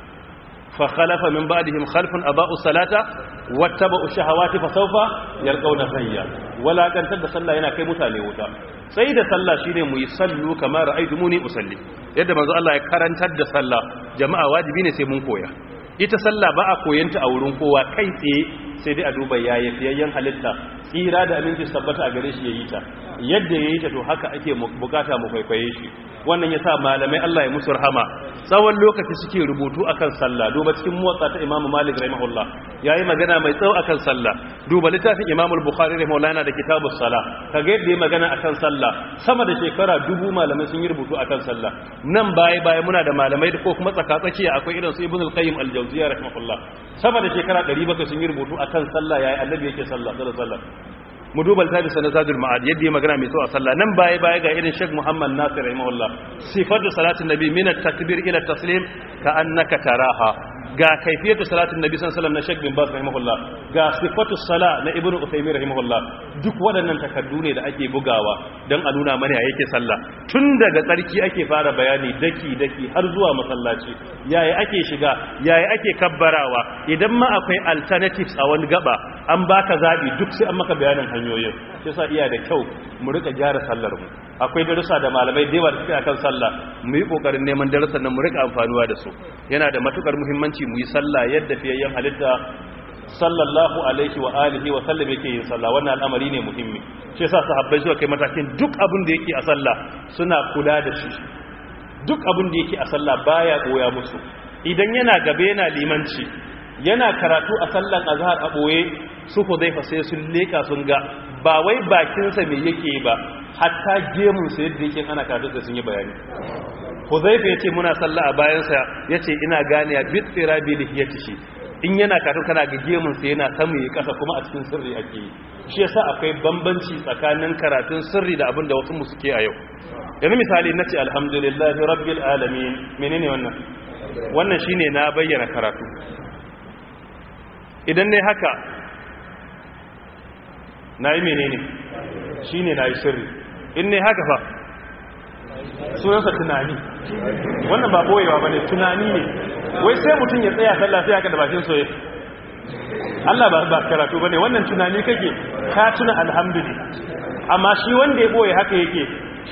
fa khalafa min ba'dihim khalfun aba'u salata wattaba'u shahawati fa sawfa yalqawna sayya walakantar da sallah yana kai mutane wuta sai da sallah shine mu yi sallu kamar ra'aytumuni usalli yadda manzo Allah ya karantar da sallah jama'a wajibi ne sai mun koya ita sallah ba a koyanta a wurin kowa kai tsaye sai dai a duba yayi fiyayyen halitta tsira da aminci tabbata a gare shi yayi ta yadda yayi ta to haka ake bukata mu kwaikwaye shi wannan yasa malamai Allah ya musu rahama tsawon lokaci suke rubutu akan sallah duba cikin muwatta ta Imam Malik rahimahullah yayi magana mai tsawo akan sallah duba littafin Imam Bukhari rahimahullah yana da kitabus salah kaga yadda yayi magana akan sallah sama da shekara dubu malamai sun yi rubutu akan sallah nan baya baya muna da malamai da ko kuma tsaka tsakiya akwai irin su Ibn al-Qayyim al-Jawziyya rahimahullah sama da shekara 700 sun yi rubutu akan sallah yayi annabi yake sallah sallallahu alaihi wasallam mu duba littafi sanadul ma'ad yadda ya magana mai so a sallah nan baya baya ga irin Sheikh Muhammad Nasir rahimahullah sifatu salatin nabi min at-takbir ila at-taslim ka annaka taraha ga kaifiyatu salatin nabi sallallahu alaihi wasallam na Sheikh bin Baz rahimahullah ga sifatu sala na Ibn Uthaymeen rahimahullah duk waɗannan takaddu ne da ake bugawa dan a nuna mana yake sallah tun daga tsarki ake fara bayani daki daki har zuwa masallaci yaya ake shiga yaya ake kabbarawa idan ma akwai alternatives a wani gaba an baka zabi duk sai an maka bayanin hanyoyin sai sa iya da kyau mu rika gyara sallar mu akwai darussa da malamai da yawa da suke akan sallah mu yi kokarin neman darussan nan mu rika amfanuwa da su yana da matukar muhimmanci mu yi sallah yadda fiyayyen halitta sallallahu alaihi wa alihi wa sallam yake yin sallah wannan al'amari ne muhimmi shi yasa sahabbai suka kai matakin duk abin da yake a sallah suna kula da shi duk abin da yake a sallah baya goya musu idan yana gabe yana limanci yana karatu a sallan azhar a boye su hudaifa sai sun leka sun ga ba wai bakinsa me yake ba hatta gemun sa yadda yake ana karatu sai sun yi bayani hudaifa yace muna sallah a bayansa yace ina gane ya bitsira bi lihiyatihi in yana karatu kana ga gemun sa yana samu yi kasa kuma a cikin sirri ake yi shi yasa akwai bambanci tsakanin karatun sirri da abin da wasu mu suke a yau yanzu misali nace alhamdulillahi rabbil alamin menene wannan wannan shine na bayyana karatu idan ne haka na yi menene shi ne na yi sirri in ne haka fa sunansa tunani wannan ba boyewa ba ne tunani ne wai sai mutum ya tsaya sallah sai haka da bakin soye Allah ba ba karatu ba ne wannan tunani kake ka tuna alhamdulillah amma shi wanda ya boye haka yake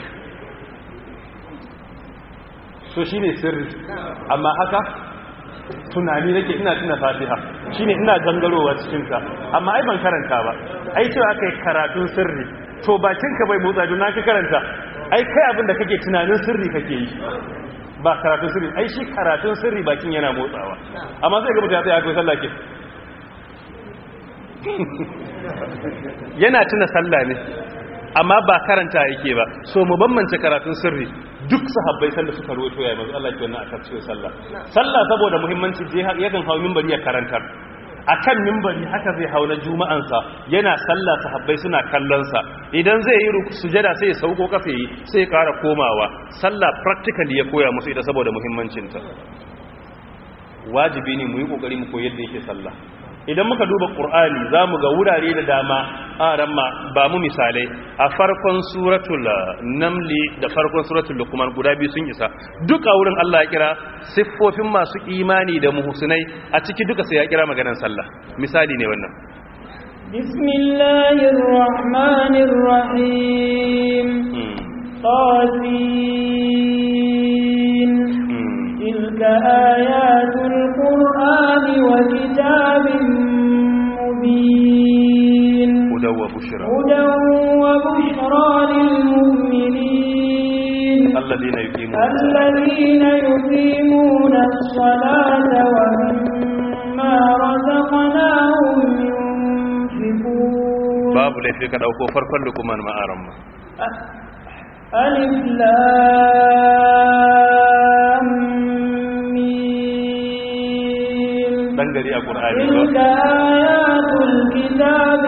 so shi ne sirri amma haka tunani nake ina tuna fatiha shine ina gangarowa cikin ta amma ai ban karanta ba ai cewa kai karatun sirri to bakin ka bai motsa don ka karanta ai kai abin da kake tunanin sirri kake yi ba karatun sirri ai shi karatun sirri bakin yana motsawa amma sai ga mutum ya tsaya akwai sallah ke yana tuna sallah ne amma ba karanta yake ba so mu bambance karatun sirri duk sahabbai sanda suka ruwaito ya manzo Allah ke wannan akan cikin sallah sallah saboda muhimmanci je yakan hawo minbari ya karantar akan minbari haka zai hawo na juma'an sa yana sallah sahabbai suna kallon sa idan zai yi sujada sai ya sauko kafa yi sai ya kara komawa sallah practically ya koya musu ita saboda muhimmancin ta wajibi ne mu yi kokari mu koyi yadda yake sallah idan muka duba ƙur'ani za mu ga wurare da dama a ramma ba mu misalai a farkon suratul namli da farkon suratul lukman guda biyu sun isa duka wurin Allah ya kira siffofin masu imani da muhsinai a ciki duka sai ya kira maganar sallah misali ne wannan bismillahir rahmanir rahim qasin tilka ayatul qur'ani wa kitabin mubin hudaw wa bushra hudan wa bushra lil mu'minin alladhina yuqimuna alladhina yuqimuna as-salata wa mimma razaqnahum yunfiqun babu laifi ka dauko farkon lukuman ma'aran ma alif lam mim dan gari a qur'ani تلك ba آيات الكتاب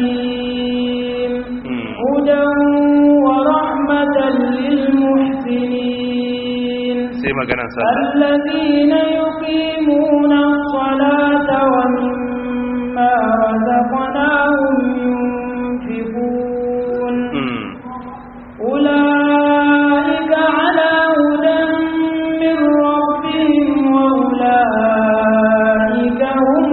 الحكيم مم. هدى ورحمة للمحسنين sai maganar sallah الذين يقيمون الصلاة ومما رزقناهم ينفقون Mm. أولئك على هدى من ربهم وأولئك هم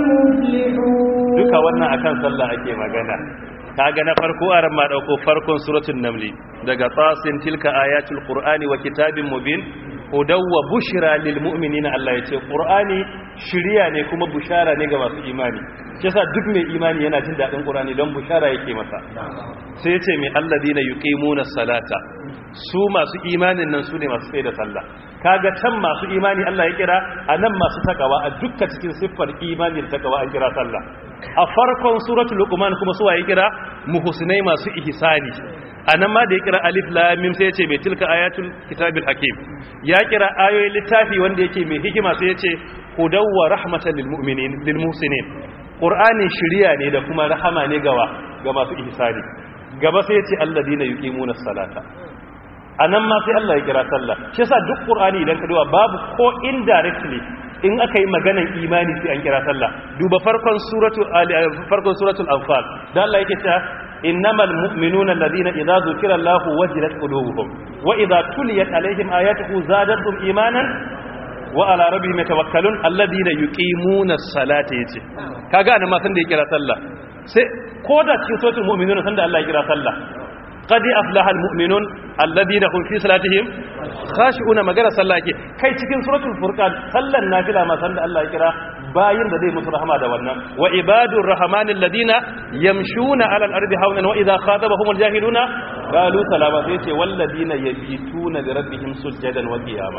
المفلحون duka wannan akan sallah ake magana kaga na farko aran ma dauko farkon suratul namli daga tasin tilka ayatul qur'ani wa kitabin mubin hudaw wa bushra lil mu'minina Allah yace qur'ani shiriya ne kuma bushara ne ga masu imani shi yasa duk mai imani yana jin dadin qur'ani don bushara yake masa sai yace mai alladina yuqimuna salata su masu imanin nan su ne masu tsaye da sallah kaga can masu imani Allah ya kira anan masu takawa a dukkan cikin siffar imani da takawa an kira sallah a farkon suratul luqman kuma su waye kira muhsinai masu ihsani anan ma da ya kira alif lam mim sai ya ce mai tilka ayatul kitabil hakim ya kira ayoyin littafi wanda yake mai hikima sai ya ce hudaw wa rahmatan lil mu'minin lil muhsinin qur'ani shiriya ne da kuma rahama ne gawa ga masu ihsani gaba sai ya ce alladina yuqimuna salata anan ma sai Allah ya kira sallah shi yasa duk qur'ani idan ka duba babu ko indirectly in aka yi maganan imani sai an kira sallah duba farkon suratul ali farkon suratul anfal da Allah yake cewa innamal mu'minuna alladhina idza zukira Allahu wajilat qulubuhum wa idza tuliyat alaihim ayatuhu zadatuhum imanan wa ala rabbihim yatawakkalun alladhina yuqimuna as-salata yace kaga anan ma san da ya kira sallah sai ko da cikin suratul mu'minuna san da Allah ya kira sallah قد أفلح المؤمنون الذين هم في صلاتهم خاشعون مغير صلاه ke kai cikin suratul furqan sallan nafila ma san da Allah ya kira bayin da zai musu rahama da wannan wa ibadur rahmanil ladina yamshuna alal ardi hawnan wa idha khatabahum aljahiluna qalu salama sai ce wal ladina yabituna li rabbihim sujadan wa qiyama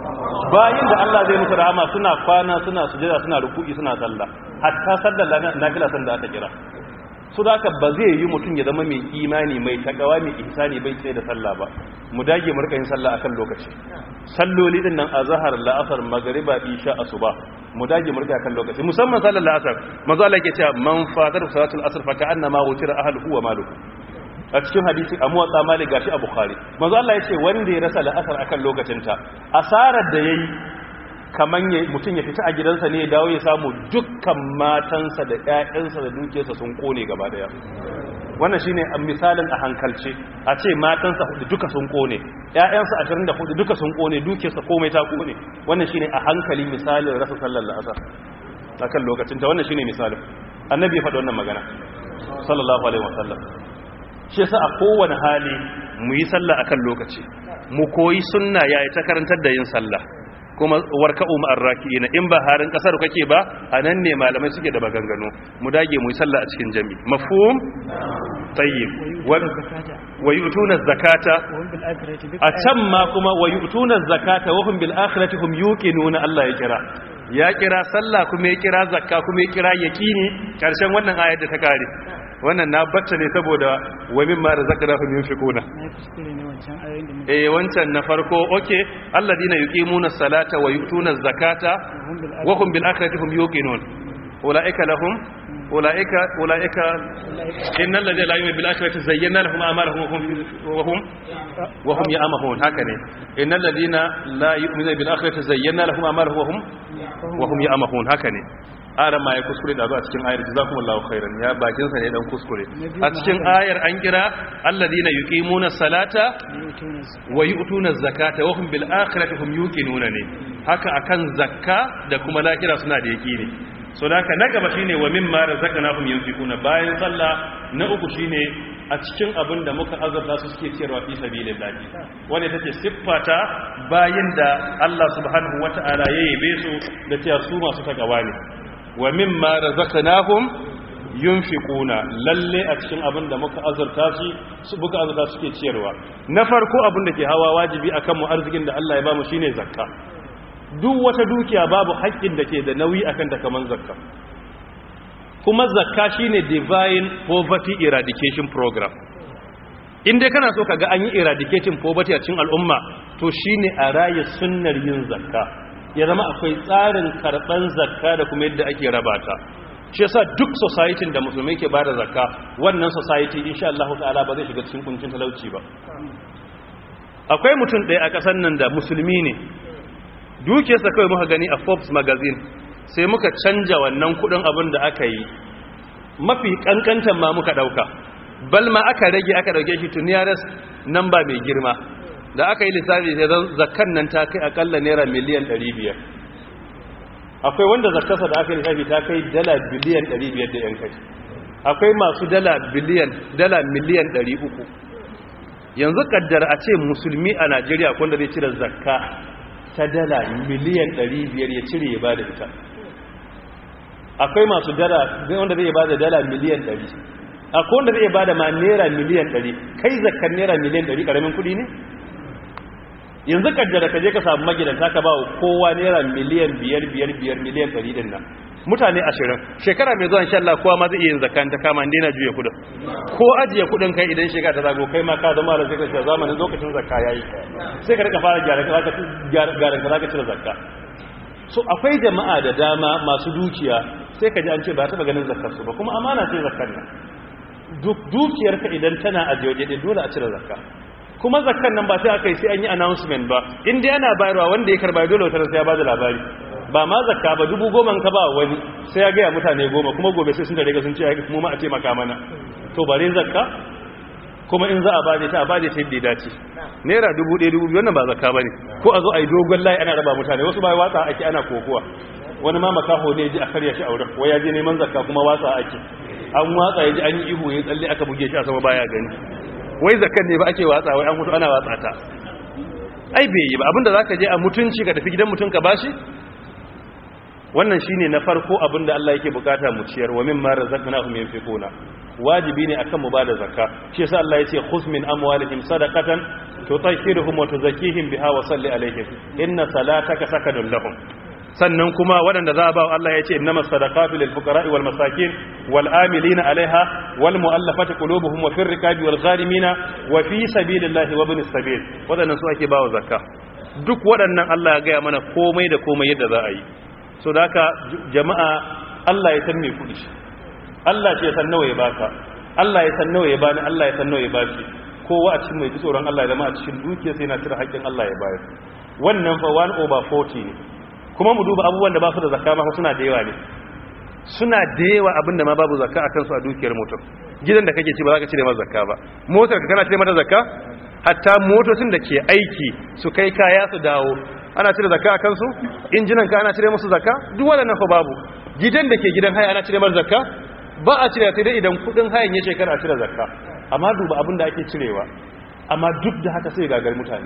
bayin da Allah zai musu rahama suna kwana suna sujada suna ruku'i suna sallah hatta sallar nafila san da aka kira su da haka ba zai yi mutum ya zama mai imani mai takawa mai ihsani bai tsaye da sallah ba mu dage mu rika yin sallah akan lokaci salloli din nan azhar la'asar magriba isha asuba mu dage mu rika akan lokaci musamman sallar la'asar manzo Allah yake cewa man fatar salatul asr fa ka'annama wutira ahluhu wa maluhu a cikin hadisi a muwatsa malik gashi a bukhari manzo Allah yace wanda ya rasa la'asar akan lokacinta asarar da yayi kaman mutum ya fita a gidansa ne ya dawo ya samu dukkan matansa da ƴaƴansa da dukiyarsa sun kone gaba daya wannan shine misalin a hankalce a ce matansa hudu duka sun kone ƴaƴansa 24 duka sun kone dukiyarsa komai ta kone wannan shine a hankali misalin rasa sallar la'asar akan lokacin ta wannan shine misalin annabi ya faɗi wannan magana sallallahu alaihi wasallam shi yasa a kowane hali mu yi sallah akan lokaci mu koyi sunna yayi ta karantar da yin sallah kuma warka'u ma'ar raki'ina in ba harin kasar kake ba anan ne malamai suke da bagangano mu dage mu yi sallah a cikin jami mafhum tayyib wa yu'tuna zakata a can ma kuma wa yu'tuna zakata wa hum bil akhirati hum yuqinuna Allah ya kira ya kira sallah kuma ya kira zakka kuma ya kira yaqini karshen wannan ayar da ta kare wannan na bacce ne saboda wa mimma razaqnahum yunfiquna eh wancan na farko okay alladina yuqimuna salata wa yu'tuna zakata wa hum bil akhirati hum yuqinun ulaika lahum ulaika ulaika innal ladina la yu'minu bil akhirati zayyana lahum a'malahum wa hum wa hum ya'mahun haka ne innal ladina la yu'minu bil akhirati zayyana lahum a'malahum wa hum wa hum ya'mahun haka ne aran ma ya kuskure da a cikin ayar jazakumullahu khairan ya bakin sa ne dan kuskure a cikin ayar an kira alladina yuqimuna salata wa yu'tuna zakata wa hum bil akhirati hum yuqinuna ne haka akan zakka da kuma lakira suna da yaqini so da haka na gaba shine wa mimma razaqnahum yunfiquna bayan sallah na uku shine a cikin abin da muka azurta su suke ciyarwa fi sabilillah wanda take siffata bayin da Allah subhanahu wata'ala ya yabe su da cewa su masu takawa ne wa mimma razaqnahum yunfiquna lalle a cikin abin da muka azurta su muka azurta suke ciyarwa na farko abin da ke hawa wajibi akan mu arzikin da Allah ya bamu shine zakka duk wata dukiya babu haƙƙin da ke da nauyi akan ta kaman zakka kuma zakka shine divine poverty eradication program in dai kana so kaga an yi eradicating poverty a cikin al'umma to shine a raye sunnar yin zakka ya zama akwai tsarin karɓar zakka da kuma yadda ake rabata shi yasa duk society da musulmai ke bada zakka wannan society insha Allah ta'ala ba zai shiga cikin kuncin talauci ba akwai mutum ɗaya a ƙasar nan da musulmi ne dukiyarsa kawai muka gani a Forbes magazine sai muka canja wannan kudin abin da aka yi mafi kankantan ma muka dauka balma aka rage aka dauke shi to nearest number mai girma da aka yi lissafi sai zan zakkan nan ta kai akalla naira miliyan 500 akwai wanda zakkarsa da aka yi lissafi ta kai dala biliyan 500 da yan kai akwai masu dala biliyan dala miliyan 300 yanzu kaddara a ce musulmi a Najeriya wanda zai cire zakka ta dala miliyan 500 ya cire ya bada ita akwai masu dala wanda zai bada dala miliyan 100 akwai wanda zai bada ma naira miliyan 100 kai zakkan naira miliyan 100 karamin kudi ne yanzu kaddara ka je ka samu magidanta ka ba kowa naira miliyan 5 biyar biyar miliyan 100 din nan mutane ashirin shekara mai zuwa insha Allah kowa ma zai iya yin zakka ta kama inda yana juya kudin ko ajiye kudin kai idan shekara ta zago kai ma ka zama da zai kace zamanin lokacin zakka yayi sai ka rika fara gyara ka gyara ka zaka cire zakka so akwai jama'a da dama masu dukiya sai ka ji an ce ba taɓa ganin zakkar su ba kuma amana ce zakkar nan dukiyar ka idan tana ajiye waje dole a cire zakka kuma zakkan nan ba sai aka yi sai an yi announcement ba in dai ana bayarwa wanda ya karba dole wata sai ya bada labari ba ma zakka ba dubu goma ka ba wani sai ya gaya mutane goma kuma gobe sai sun da riga sun ce ya mu ma a taimaka mana to bare zakka kuma in za a bade ta a bade ta yadda ya dace naira dubu ɗaya dubu biyu wannan ba zakka ba ne ko a zo a yi dogon layi ana raba mutane wasu ba watsa ake ana kokowa wani ma makaho ne ji a karya shi a wurin waya je neman zakka kuma watsa ake an watsa ya ji an yi ihu ya tsalle aka buge shi a sama baya gani wai zakkan ne ba ake watsa wai an mutu ana watsa ta ai bai yi ba abinda zaka je a mutunci ka tafi gidan mutun ka bashi wannan shine na farko abinda Allah yake bukata mu ciyar wa mimma razaqnahum yunfiquna wajibi ne akan mu bada zakka shi yasa Allah yace khuz min amwalihim sadaqatan tutahhiruhum wa tuzakkihim biha wa salli alaihim inna salataka sakanun lahum sannan kuma waɗanda za a ba Allah ya ce innama sadaqatu lil fuqara'i wal masakin wal amilina 'alaiha wal mu'allafati qulubuhum wa fir riqabi wal gharimina wa fi sabilillahi wa ibnis sabil waɗannan su ake bawa zakka duk waɗannan Allah ya gaya mana komai da komai yadda za a yi so da haka jama'a Allah ya san me kudi Allah ce ya san nawa ya baka Allah ya san nawa ya bani Allah ya san nawa ya baki kowa a cikin mai tsoron Allah ya zama a cikin dukiya sai na cire haƙƙin Allah ya bayar wannan fa 1 over 40 ne kuma mu duba abubuwan da ba su da zakka ma suna da yawa ne suna da yawa abinda ma babu zakka akan su a dukiyar mutum gidan da kake ci ba za ka cire masa zakka ba motar ka kana cire mata zakka hatta motocin da ke aiki su kai kaya su dawo ana cire zakka akan su injinan ka ana cire musu zakka duk waɗannan fa babu gidan da ke gidan haya ana cire masa zakka ba a cire sai dai idan kudin hayan ya shekara a cire zakka amma duba abin da ake cirewa amma duk da haka sai gagar mutane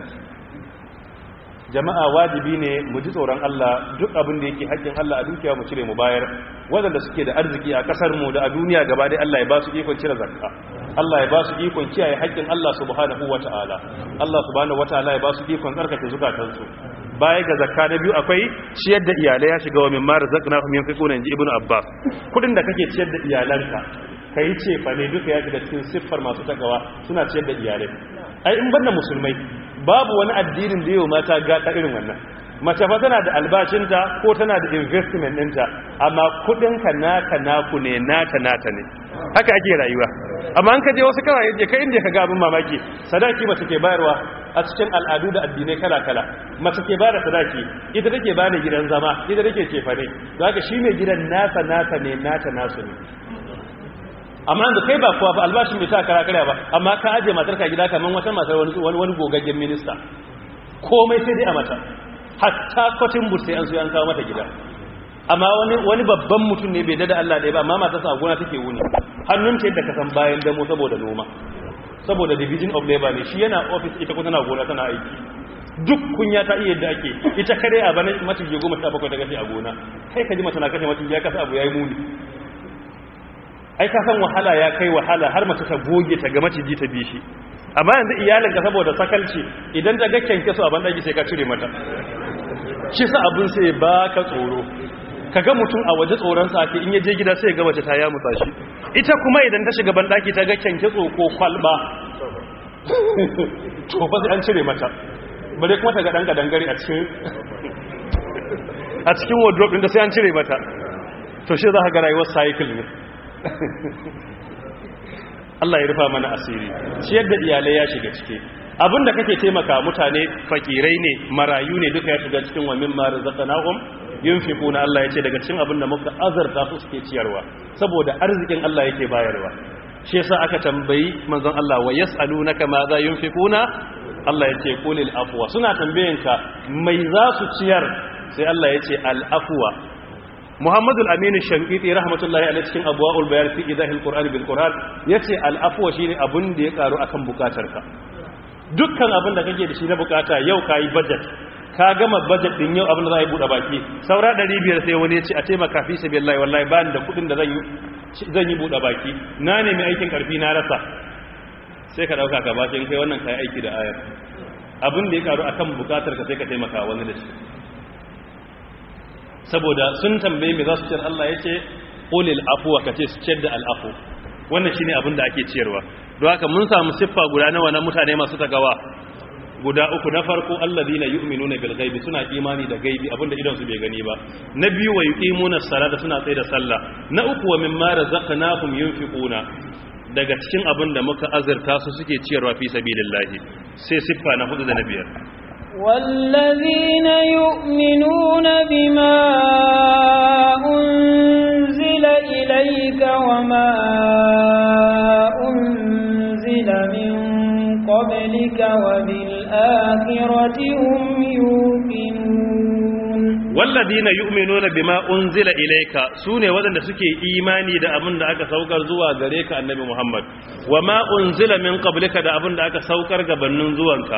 jama'a wajibi ne mu ji tsoron Allah duk abin da yake haƙƙin Allah a dukiya mu cire mu bayar waɗanda suke da arziki a ƙasar mu da a duniya gaba dai Allah ya ba su ikon cire zakka Allah ya ba su ikon kiyaye haƙƙin Allah subhanahu wata'ala Allah subhanahu wata'ala ya ba su ikon tsarkake zukatansu baya ga zakka na biyu akwai ciyar da iyalai ya shiga wa min mara zakna fi min fiquna inji ibnu abbas kudin da kake ciyar da iyalanka kai ce fa ne duka ya shiga cikin siffar masu takawa suna ciyar da iyalai ai in banda musulmai babu wani addinin da yau mata gata irin wannan mace fa tana da albashinta ko tana da investment ɗinta amma kudinka naka naku ne nata nata ne haka ake rayuwa amma an kaje wasu kawai je kai inda ka ga abin mamaki sadaki mace ke bayarwa a cikin al'adu da addinai kala-kala mace ke bada sadaki ita take bada gidan zama ita take cefane don haka shi mai gidan nasa nasa ne nata nasu ne amma da kai ba kuwa ba albashin bai ta kara karya ba amma ka aje matar ka gida kamar wata matar wani wani gogaggen minista komai sai dai a mata hatta kwatin bur sai an so an kawo mata gida amma wani wani babban mutum ne bai dada Allah ɗaya ba amma matarsa a gona take wuni hannun ta yadda ka san bayan damo saboda noma saboda division of labor ne shi yana office ita kuma tana gona tana aiki duk kunya ta iya yadda ake ita kare a bana maciji goma sha bakwai ta kashe a gona kai ka ji mace na kashe maciji ya kasa abu ya yi muni ai ka san wahala ya kai wahala har mace ta goge ta ga maciji ta bishi amma yanzu iyalinka saboda sakalci idan ta ga kyanke su a bandaki sai ka cire mata shi sa abin sai ba ka tsoro ka ga mutum a waje tsoronsa ake in ya je gida sai ga mace ta ya mutsa shi ita kuma idan ta shiga bandaki ta ga kyanke ko kwalba to ba sai an cire mata bare kuma ta ga dan kadangare a cikin a cikin wardrobe din da sai an cire mata to shi za ka ga rayuwar cycle ne Allah ya rufa mana asiri ciyar da iyalai ya shiga cike abinda kake taimaka mutane fakirai ne marayu ne duka ya shiga cikin wa mimma razaqnahum yunfiquna Allah yace daga cikin abinda muka azarta su suke ciyarwa saboda arzikin Allah yake bayarwa shi yasa aka tambayi manzon Allah wa yas'alunaka ma za yunfiquna Allah yace qulil afwa suna tambayenka mai za su ciyar sai Allah yace al afwa Muhammadu al-Aminu Shankiti rahmatullahi alaihi cikin abwaul bayan fi idahil Qur'ani bil Qur'an yace al afwa shine abun da ya karu akan bukatarka dukkan abin da kake da shi na bukata yau kayi budget ka gama budget din yau abin da za a yi buɗe baki saura 500 sai wani ya ce a taimaka fi sabilillahi wallahi ba ni da kuɗin da zan yi buɗe baki na nemi aikin karfi na rasa sai ka ɗauka ka baki in kai wannan kayi aiki da ayar abin da ya karu akan bukatar ka sai ka taimaka wani da shi saboda sun tambaye me za su ciyar Allah ya ce qulil afwa ka ce su ciyar da al'afu wannan shine abin da ake ciyarwa don haka mun samu siffa guda nawa na mutane masu tagawa guda uku na farko alladhina yu'minuna bil ghaibi suna imani da gaibi abinda idan su bai gani ba na biyu wa yuqimuna salata suna tsaye da sallah na uku wa mimma razaqnahum yunfiquna daga cikin abin da muka azurta su suke ciyarwa fi sabilillahi sai siffa na hudu da na biyar والذين يؤمنون بما أنزل إليك وما أنزل من قبلك وبالآخرة هم يوقنون والذين يؤمنون بما أنزل إليك سوني ودن سكي إيماني دا أبن دا أكا سوكر زوا غريك النبي محمد وما أنزل من قبلك دا أبن دا أكا سوكر غبنن زوانك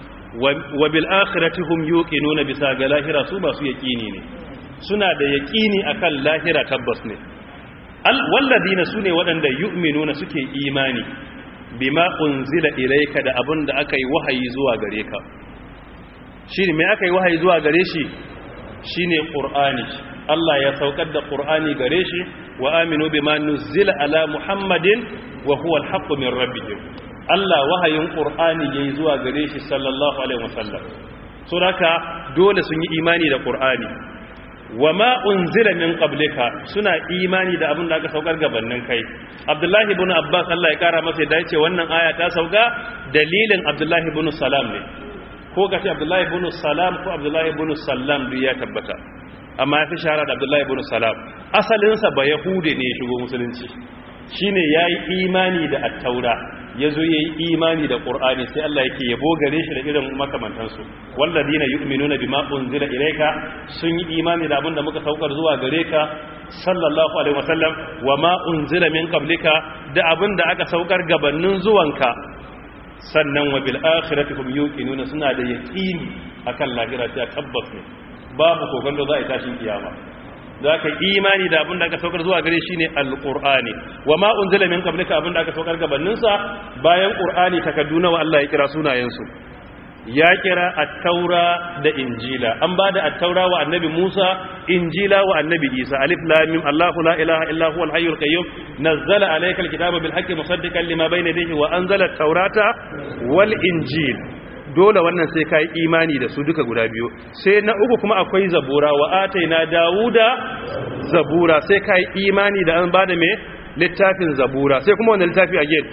وبالآخرة هم يوقنون بسا غلاهرة سوبا سو يكيني ne suna da yaƙini akan lahira tabbas ne walladina sune waɗanda yu'minuna suke imani bima unzila ilayka da abin da aka yi wahayi zuwa gare ka shine me aka yi wahayi zuwa gare shi shine qur'ani Allah ya saukar da qur'ani gare shi wa aminu bima nuzila ala muhammadin wa huwa alhaqqu min rabbihim Allah wahayin qur'ani yayi zuwa gare shi sallallahu alaihi wasallam so haka dole sun yi imani da qur'ani wa ma unzila min qablika suna imani da abin da aka saukar gabanin kai Abdullahi ibn Abbas Allah ya kara masa da yace wannan aya ta sauka dalilin Abdullahi ibn Salam ne ko kace Abdullahi ibn Salam ko Abdullahi ibn Sallam duk ya tabbata amma ya fi shahara da Abdullahi ibn Salam asalin sa ba yahude ne ya shigo musulunci shine yayi imani da at-taura yazo yayi imani da qur'ani sai Allah yake yabo gare shi da irin makamantan su walladina yu'minuna bima unzila ilayka sun yi imani da abinda muka saukar zuwa gare ka sallallahu alaihi wasallam wama unzila min qablika da abinda aka saukar gabanin zuwanka sannan wa bil akhirati hum yuqinuna suna da yaqini akan lahira ta tabbas ne babu kokonto za a yi tashin kiyama za ka imani da abin da aka saukar zuwa gare shi ne alƙur'ani wa ma unzila min qablika abin da aka saukar gabaninsa bayan ƙur'ani takaddu nawa Allah ya kira sunayensu ya kira at-taura da injila an ba da at-taura wa annabi Musa injila wa annabi Isa alif lam mim Allahu la ilaha illa huwa al-hayyul qayyum nazzala alayka al-kitaba bil haqqi musaddiqan lima bayna yadayhi wa anzala at-taurata wal injil dole wannan sai ka yi imani da su duka guda biyu sai na uku kuma akwai zabura wa ataina dawuda zabura sai ka yi imani da an bada mai littafin zabura sai kuma wani littafi again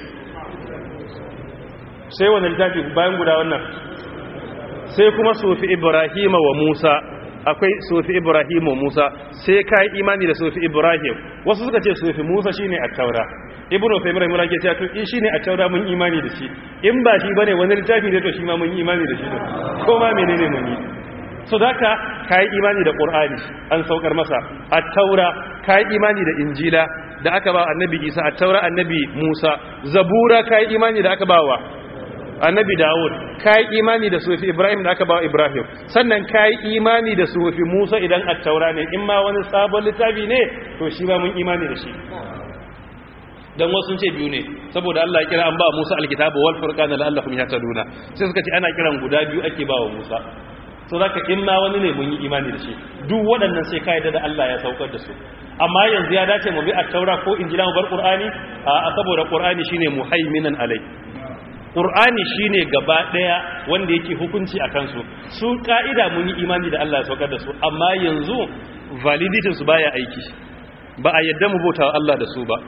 sai wani littafi bayan guda wannan sai kuma sufi ibrahima wa musa akwai sufi ibrahim wa musa sai ka yi imani da sufi ibrahim wasu suka ce sufi musa shine a taura ibnu faymar mun rake cewa to in shine a taura mun imani da shi in ba shi bane wani littafi ne to shi ma mun yi imani da shi ko ma menene mun yi so daka kai imani da qur'ani an saukar masa at-taura kai imani da injila da aka ba annabi isa at-taura annabi musa zabura kai imani da aka ba wa annabi dawud kai imani da sufi ibrahim da aka ba ibrahim sannan kai imani da sufi musa idan at-taura ne in ma wani sabon littafi ne to shi ma mun imani da shi dan wasu sun ce biyu ne saboda Allah ya kira an ba Musa alkitabu wal furqana la'allahum yahtaduna sai suka ce ana kiran guda biyu ake ba wa Musa to zaka in ma wani ne mun yi imani da shi duk waɗannan sai kai da Allah ya saukar da su amma yanzu ya dace mu bi at-taura ko injila mu bar qur'ani a saboda qur'ani shine muhaiminan alai qur'ani shine gaba daya wanda yake hukunci akan su su ka'ida mun yi imani da Allah ya saukar da su amma yanzu validity su baya aiki ba a yadda mu bauta Allah da su ba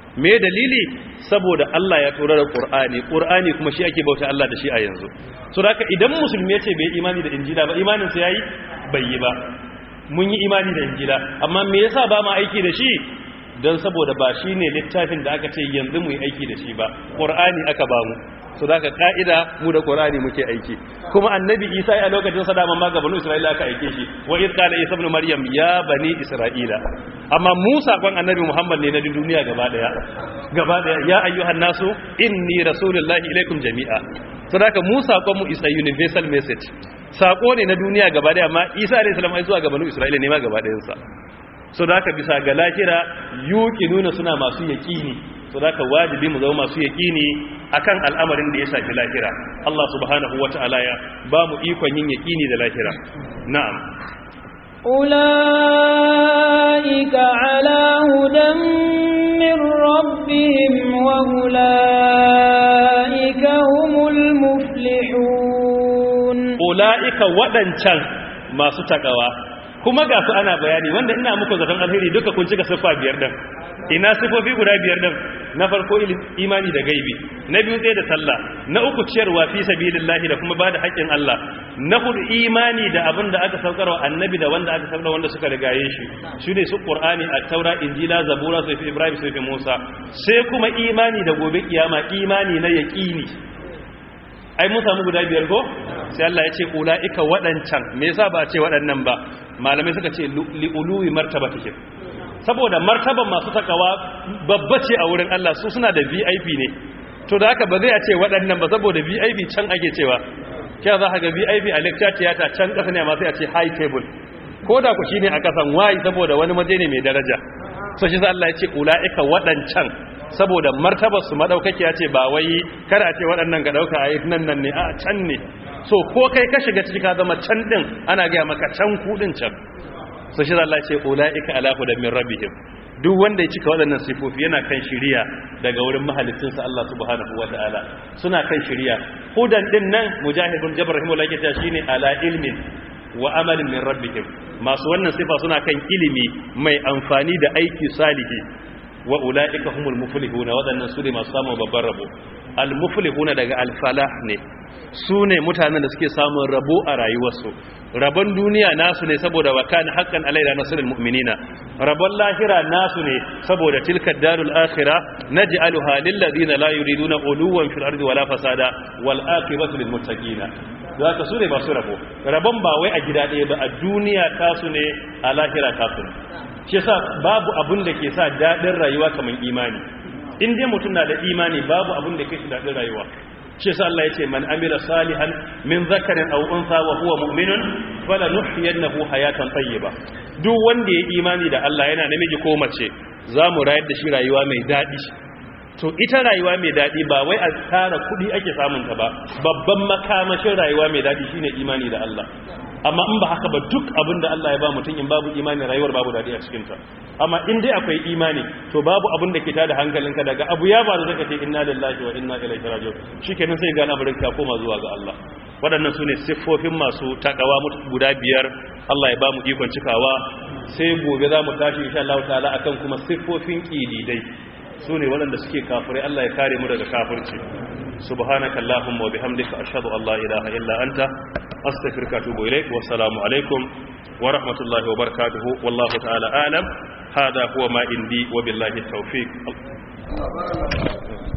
me dalili saboda Allah ya tura da Qur'ani Qur'ani kuma shi ake bauta Allah da shi a yanzu so haka idan musulmi yace bai imani da injila ba imanin sa yayi bai yi ba mun yi imani da injila amma me yasa ba mu aiki da shi don saboda ba shine littafin da aka ce yanzu mu yi aiki da shi ba Qur'ani aka ba mu so da ka ka'ida mu da Qur'ani muke aiki kuma annabi Isa a lokacin sa daman ma ga banu Isra'ila aka aike shi wa iz qala Isa ibn Maryam ya bani Isra'ila amma Musa kwan annabi Muhammad ne na duniya gaba daya gaba daya ya ayyuhan nasu inni rasulullahi ilaikum jami'a so da ka Musa kwan mu is a universal message sako ne na duniya gaba daya amma Isa alayhi salam ai zuwa ga banu Isra'ila ne ma gaba dayan sa so da ka bisa ga lahira nuna suna masu yaqini so da ka wajibi mu zama masu yaqini akan al'amarin da ya shafi lahira Allah subhanahu wata'ala ya ba mu ikon yin yaqini da lahira na'am أولئك على هدى من ربهم وأولئك هم المفلحون أولئك waɗancan masu takawa kuma ga su ana bayani wanda ina muku zaton alheri duka kun cika siffa biyar din ina sifofi guda biyar din na farko imani da gaibi na biyu tsaye da sallah na uku ciyarwa fi sabilillahi da kuma bada haƙƙin Allah na hudu imani da abin da aka saukarwa annabi da wanda aka saukarwa wanda suka rigaye shi shi ne su qur'ani at-taura injila zabura sai ibrahim sai musa sai kuma imani da gobe kiyama imani na yaqini ai mun samu guda biyar ko sai Allah ya ce ulaika wadancan me yasa ba a ce waɗannan ba malamai suka ce li'uluwi martabatihim saboda martaban masu takawa babba ce a wurin Allah su suna da VIP ne to da haka ba zai a ce waɗannan ba saboda VIP can ake cewa kya za ka ga VIP a lecture theater can ƙasa ne amma sai a ce high table ko da ku shine a ƙasan wayi saboda wani maje ne mai daraja so shi Allah ya ce ulaika waɗancan saboda martabar su madaukaki ya ce ba wai kada a ce waɗannan ga dauka ayi nan nan ne a can ne so ko kai ka shiga ciki ka zama can din ana ga maka can kudin can so shi Allah ce ulaika ala hudan min rabbihim duk wanda ya cika waɗannan sifofi yana kan shiriya daga wurin mahalicinsa Allah subhanahu wataala suna kan shiriya hudan din nan mujahidun jabr rahimahullah yake cewa shine ala ilmin wa amalin min rabbihim masu wannan sifa suna kan ilimi mai amfani da aiki salihi wa ulaika humul muflihuna waɗannan su ne masu samun babban rabo al muflihuna daga al falah ne su ne mutanen da suke samun rabo a rayuwarsu rabon duniya nasu ne saboda wa kana haqqan alaina nasrul mu'minina rabon lahira nasu ne saboda tilka darul akhirah naj'aluha lil ladina la yuriduna uluwan fil ardi wala fasada wal aqibatu lil muttaqina zaka su ne masu rabo rabon ba wai a gida ɗaya ba a duniya tasu ne a lahira tasu ne shi yasa babu abun da ke sa dadin rayuwa kamar imani in dai mutum na da imani babu abun da ke shi dadin rayuwa shi sa Allah ya ce man amila salihan min zakarin aw unsa wa huwa mu'minun falanuhyiyannahu hayatan tayyiba duk wanda ya imani da Allah yana namiji ko mace zamu rayar da shi rayuwa mai dadi to ita rayuwa mai dadi ba wai a tara kudi ake samun ta ba babban makamashin rayuwa mai dadi shine imani da Allah amma in ba haka ba duk abin da Allah ya ba mutum in babu imani rayuwar babu dadi a cikin ta amma in dai akwai imani to babu abin da ke tada hankalinka daga abu ya ba da zaka ce inna lillahi wa inna ilaihi raji'un shikenan sai ga al'amarin ka koma zuwa ga Allah waɗannan sune siffofin masu takawa guda biyar Allah ya ba mu ikon cikawa sai gobe za mu tashi insha Allah ta'ala akan kuma siffofin kididai sune waɗanda suke kafirai Allah ya kare mu daga kafirci سبحانك اللهم وبحمدك أشهد أن لا إله إلا أنت أستغفرك وأتوب إليك والسلام عليكم ورحمة الله وبركاته والله تعالى أعلم هذا هو ما عندي وبالله التوفيق